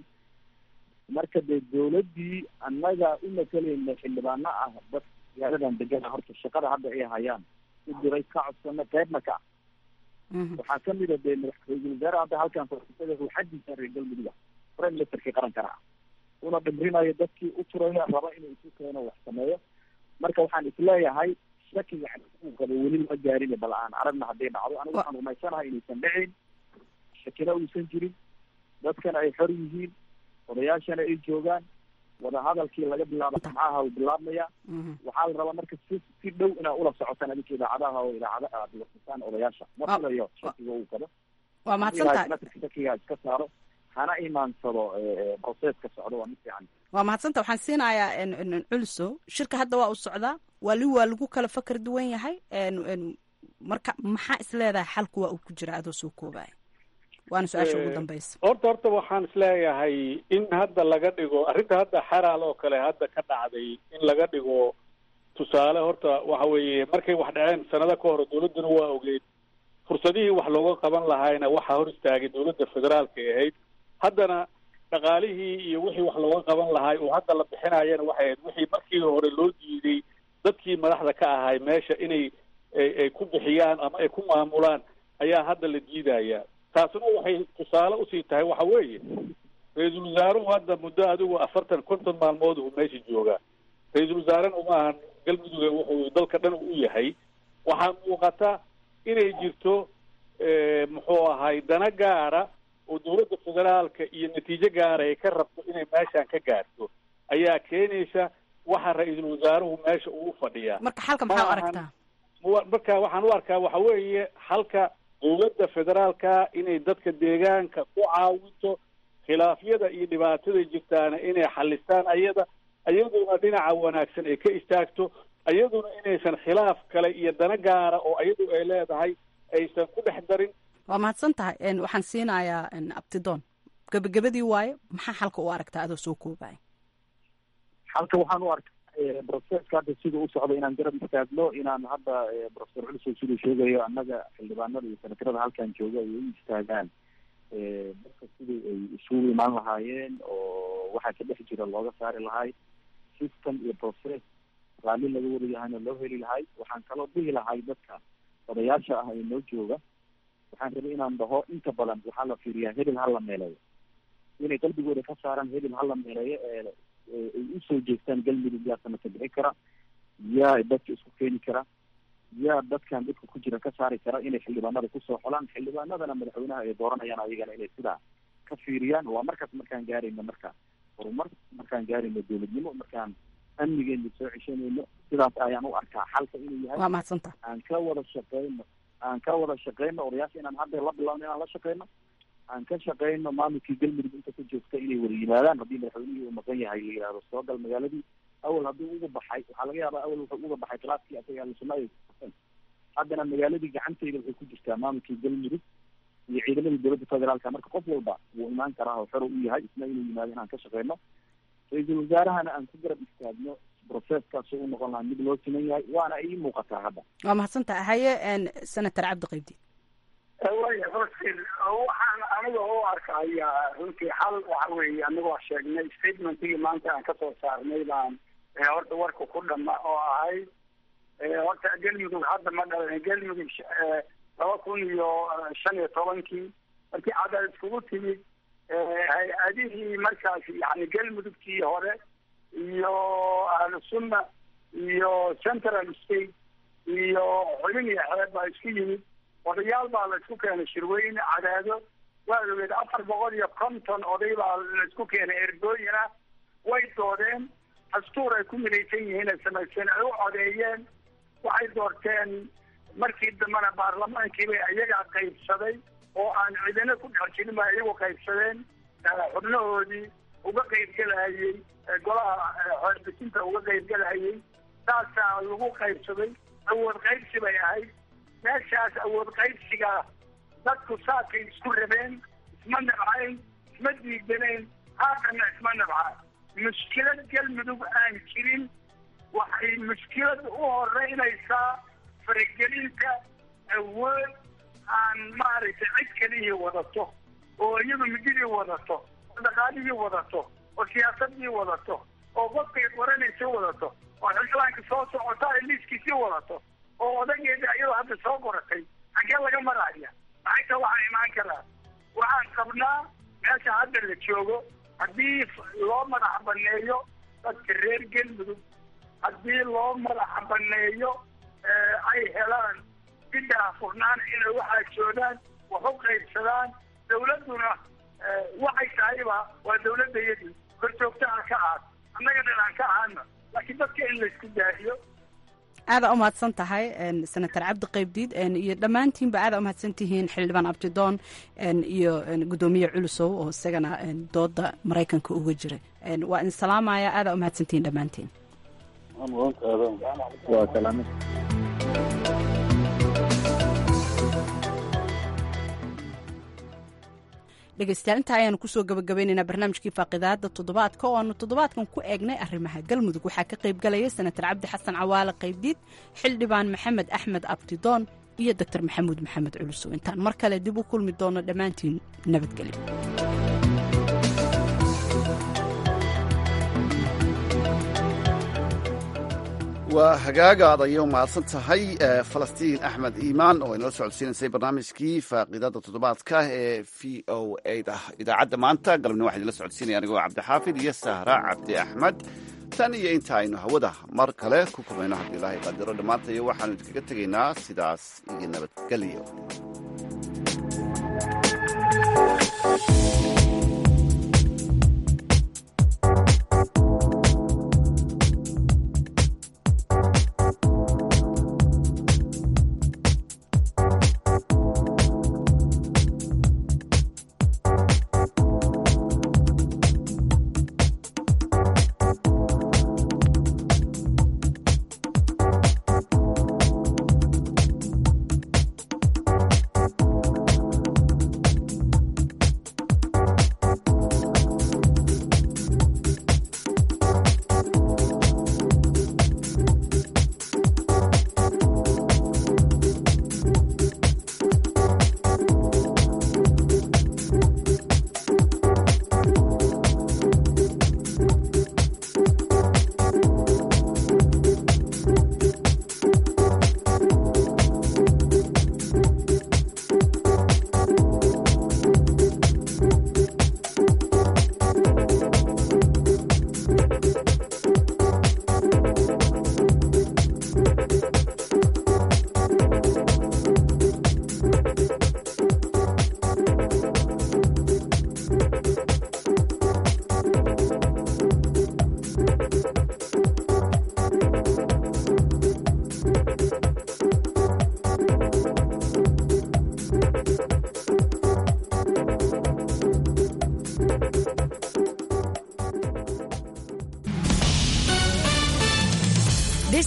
marka dee dowladdii annaga u matalayna xildhibaano ah dad magaaladan degana horta shaqada hadda ay hayaan u diray ka codsana qeybna ka ah waxaa kamid a dee ra-iisul wasaare hadda halkan farsada ruuxadiisa reer galmudug ah prime ministerkii qarankana ah una dhimrinayo dadkii u turaya raba inuu isu keeno wax sameeyo marka waxaan isleeyahay shakiga uu qabo weli lama gaarin bal aan aragna hadday dhacdo anigu waxaan rumaysanahay inaysan dhicin shakina uusan jirin dadkana ay xor yihiin odayaashana ay joogaan wadahadalkii laga bilaabo maxaaha uu bilaabmaya waxaa la rabaa marka si si dhow inaad ula socotaan adinka idaacadaha oo idaacada aad wasataan odayaasha ma filayo shakiga uu qabo waa mahadsantahay senatarka shakiga iska saaro hana imaansado proceska socdo waa mid fiican waa mahadsanta waxaan siinayaa culso shirka hadda waa u socdaa wali waa lagu kala fakar duwan yahay marka maxaa isleedahay xalku waa uu ku jira adoo soo koobaya waana su-aasha ugu dambaysa horta horta waxaan isleeyahay in hadda laga dhigo arrinta hadda xaraal oo kale hadda ka dhacday in laga dhigo tusaale horta waxa weeye markay wax dhaceen sanado ka hor dowladduna waa ogeyd fursadihii wax looga qaban lahaayna waxaa hor istaagay dowladda federaalka ay ahayd haddana dhaqaalihii iyo wixii wax looga qaban lahaay oo hadda la bixinayana waxay ahayd wixii markii hore loo diiday dadkii madaxda ka ahay meesha inay ay ku bixiyaan ama ay ku maamulaan ayaa hadda la diidaya taasuna waxay tusaale usii tahay waxa weeye ra-iisul wasaaruhu hadda muddo adigu afartan konton maalmood uu meesha joogaa ra-iisul wasaarena uma ahan galmuduga wuxuu dalka dhan u yahay waxaa muuqata inay jirto muxuu ahay dana gaara oo dowladda federaalka iyo natiijo gaara ay ka rabto inay meeshan ka gaarto ayaa keenaysa waxa ra-iisul wasaaruhu meesha uu fadhiyaa marka xalka maxaa u aragtaa marka waxaan u arkaa waxa weeye halka dowladda federaalka inay dadka deegaanka ku caawinto khilaafyada iyo dhibaatada jirtaana inay xalistaan ayada ayaduna dhinaca wanaagsan ay ka istaagto ayaduna inaysan khilaaf kale iyo dana gaara oo ayadu ay leedahay aysan ku dhex darin waa mahadsan tahay waxaan siinayaa abtidoon gebagabadii waaye maxaa xalka u aragtaa adoo soo koobaya halka waxaan u arkaa proceska hadda sida u socdo inaan garab istaagno inaan hadda professor culsow siduu sheegayo annaga xildhibaanada iyo senatarada halkan jooga ay u istaagaan dadka sidii ay isugu imaan lahaayeen oo waxaa ka dhex jira looga saari lahay system iyo process raalli laga wariyahayna loo heli lahay waxaan kaloo dhihi lahay dadka odayaasha ah ee noo jooga waxaan rabay inaan dhaho inta badan waxaa la fiiriyaa hebel ha la meeleeyo inay qalbigooda ka saaraan hebel ha la meeleeyo ee ay usoo jeestaan galmudug yaa sanadka bixi kara yaa dadka isku keeni kara yaa dadkan dadka ku jira ka saari kara inay xildhibaanada kusoo xolaan xildhibaanadana madaxweynaha ay dooranayaan ayagana inay sidaa ka fiiriyaan waa markaas markaan gaarayno marka horumar markaan gaarayno dowladnimo markaan amnigeena soo ceshanayno sidaas ayaan u arkaa xalka inuu yahay waa mahadsanta aan ka wada shaqeyno aan ka wada shaqeyno odayaasha inaan hadda la bilowno inaan la shaqeyno aan ka shaqeyno maamulkii galmudug inta ku joogta inay wada yimaadaan haddii madaxweynihii uu maqan yahay la yihahdo soo gal magaaladii awal hadduu uga baxay waxaa laga yaabaa awal wuxuu uga baxay klaaskii asaga ahlusuna ay haddana magaaladii gacanteyda waxay ku jirtaa maamulkii galmudug iyo ciidamadii dowladda federaalka marka qof walba wuu imaan karaa oo xero u yahay isna inuu yimaado inaan ka shaqeyno ra-iisul wasaarahana aan ku garab istaagno processkaas u noqon lahaa mid loo siman yahay waana ii muuqataa hadda waa mahadsantaha haye senator cabdi qaybdi waya hortin waxaan aniga u arkaya runtii xal waxa weeye anigoo sheegnay statementigii maanta aan kasoo saarnay baan horta warka ku dhama oo ahayd horta galmudug hadda ma dhalan galmudug laba kun iyo shan iyo tobankii markii cadal iskugu timid hay-adihii markaas yani galmudugtii hore iyo ahlusunna iyo central state iyo xubin iyo xeeb baa isku yimid odayaal baa la isku keenay shirweyne cadaado waa ogeed afar boqol iyo konton oday baa la isku keenay ergooyina way doodeen dastuur ay ku midaysan yihiin ay samaysteen ay u codeeyeen waxay doorteen markii dambena baarlamaankiibay ayagaa qaybsaday oo aan cidina ku dhex jirin ba iyagu qaybsadeen xubnahoodii uga qaybgelahayey golaha xeerbisinta uga qaybgelahayey saasaa lagu qaybsaday awood qaybsi bay ahayd meeshaas awood qaybsiga dadku saakay isku rabeen isma nabcayn isma diidanayn haatana isma nabca mushkilad galmudug aan jirin waxay mushkilad u horeynaysaa faragelinta awood aan maaragtay cid kalihii wadato oo iyadu mididii wadato oo dhaqaalihii wadato oo siyaasadii wadato oo qofkay qoranaysa wadato oo xildhibaanka soo socota ay liiskiisii wadato oo odageeda iyadoo hadda soo qoratay xaggee laga maraya maxayta waxaa imaan karaa waxaan qabnaa meesha hadda la joogo haddii loo madax baneeyo dadka reer galmudug haddii loo madax baneeyo ay helaan sidaa furnaan inay waxaa joogaan wax u qaybsadaan dawladduna waxay tahayba waa dawladdayadii korjoogta aan ka ahaad annaga dhan aan ka ahaana laakiin dadka in laysku daahiyo aadaa umahadsan tahay senator cabdi qaybdiid iyo dhammaantiinba aadaa umahadsan tihiin xildhibaan abdidoon iyo guddoomiye culusow oo isagana dooda maraykanka uga jira waa idin salaamaya aadaa umahadsantihiin dhammaantiin waa salaame dhegeystayaal intaa ayaanu kusoo gabagabaynaynaa barnaamijkii faaqidaada toddobaadka oo aanu toddobaadkan ku eegnay arrimaha galmudug waxaa ka qayb galaya senator cabdi xasan cawaale qaybdiid xildhibaan maxamed axmed abdidoon iyo doctor maxamuud maxamed culusow intaan mar kale dib u kulmi doono dhammaantiin nabadgelyo waa hagaagaad ayay u mahadsan tahay falastiin axmed iimaan oo inala socodsiinaysay barnaamijkii faaqidada toddobaadka ee v o a da idaacadda maanta galabni waxaa idinla socodsiinaya anigoo cabdixaafid iyo sahra cabdi axmed tan iyo inta aynu hawada mar kale ku kulmayno haddii ilaahay qaadiro dhammaanta iyo waxaanu idinkaga tegaynaa sidaas iyo nabadgelyo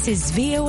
is VOA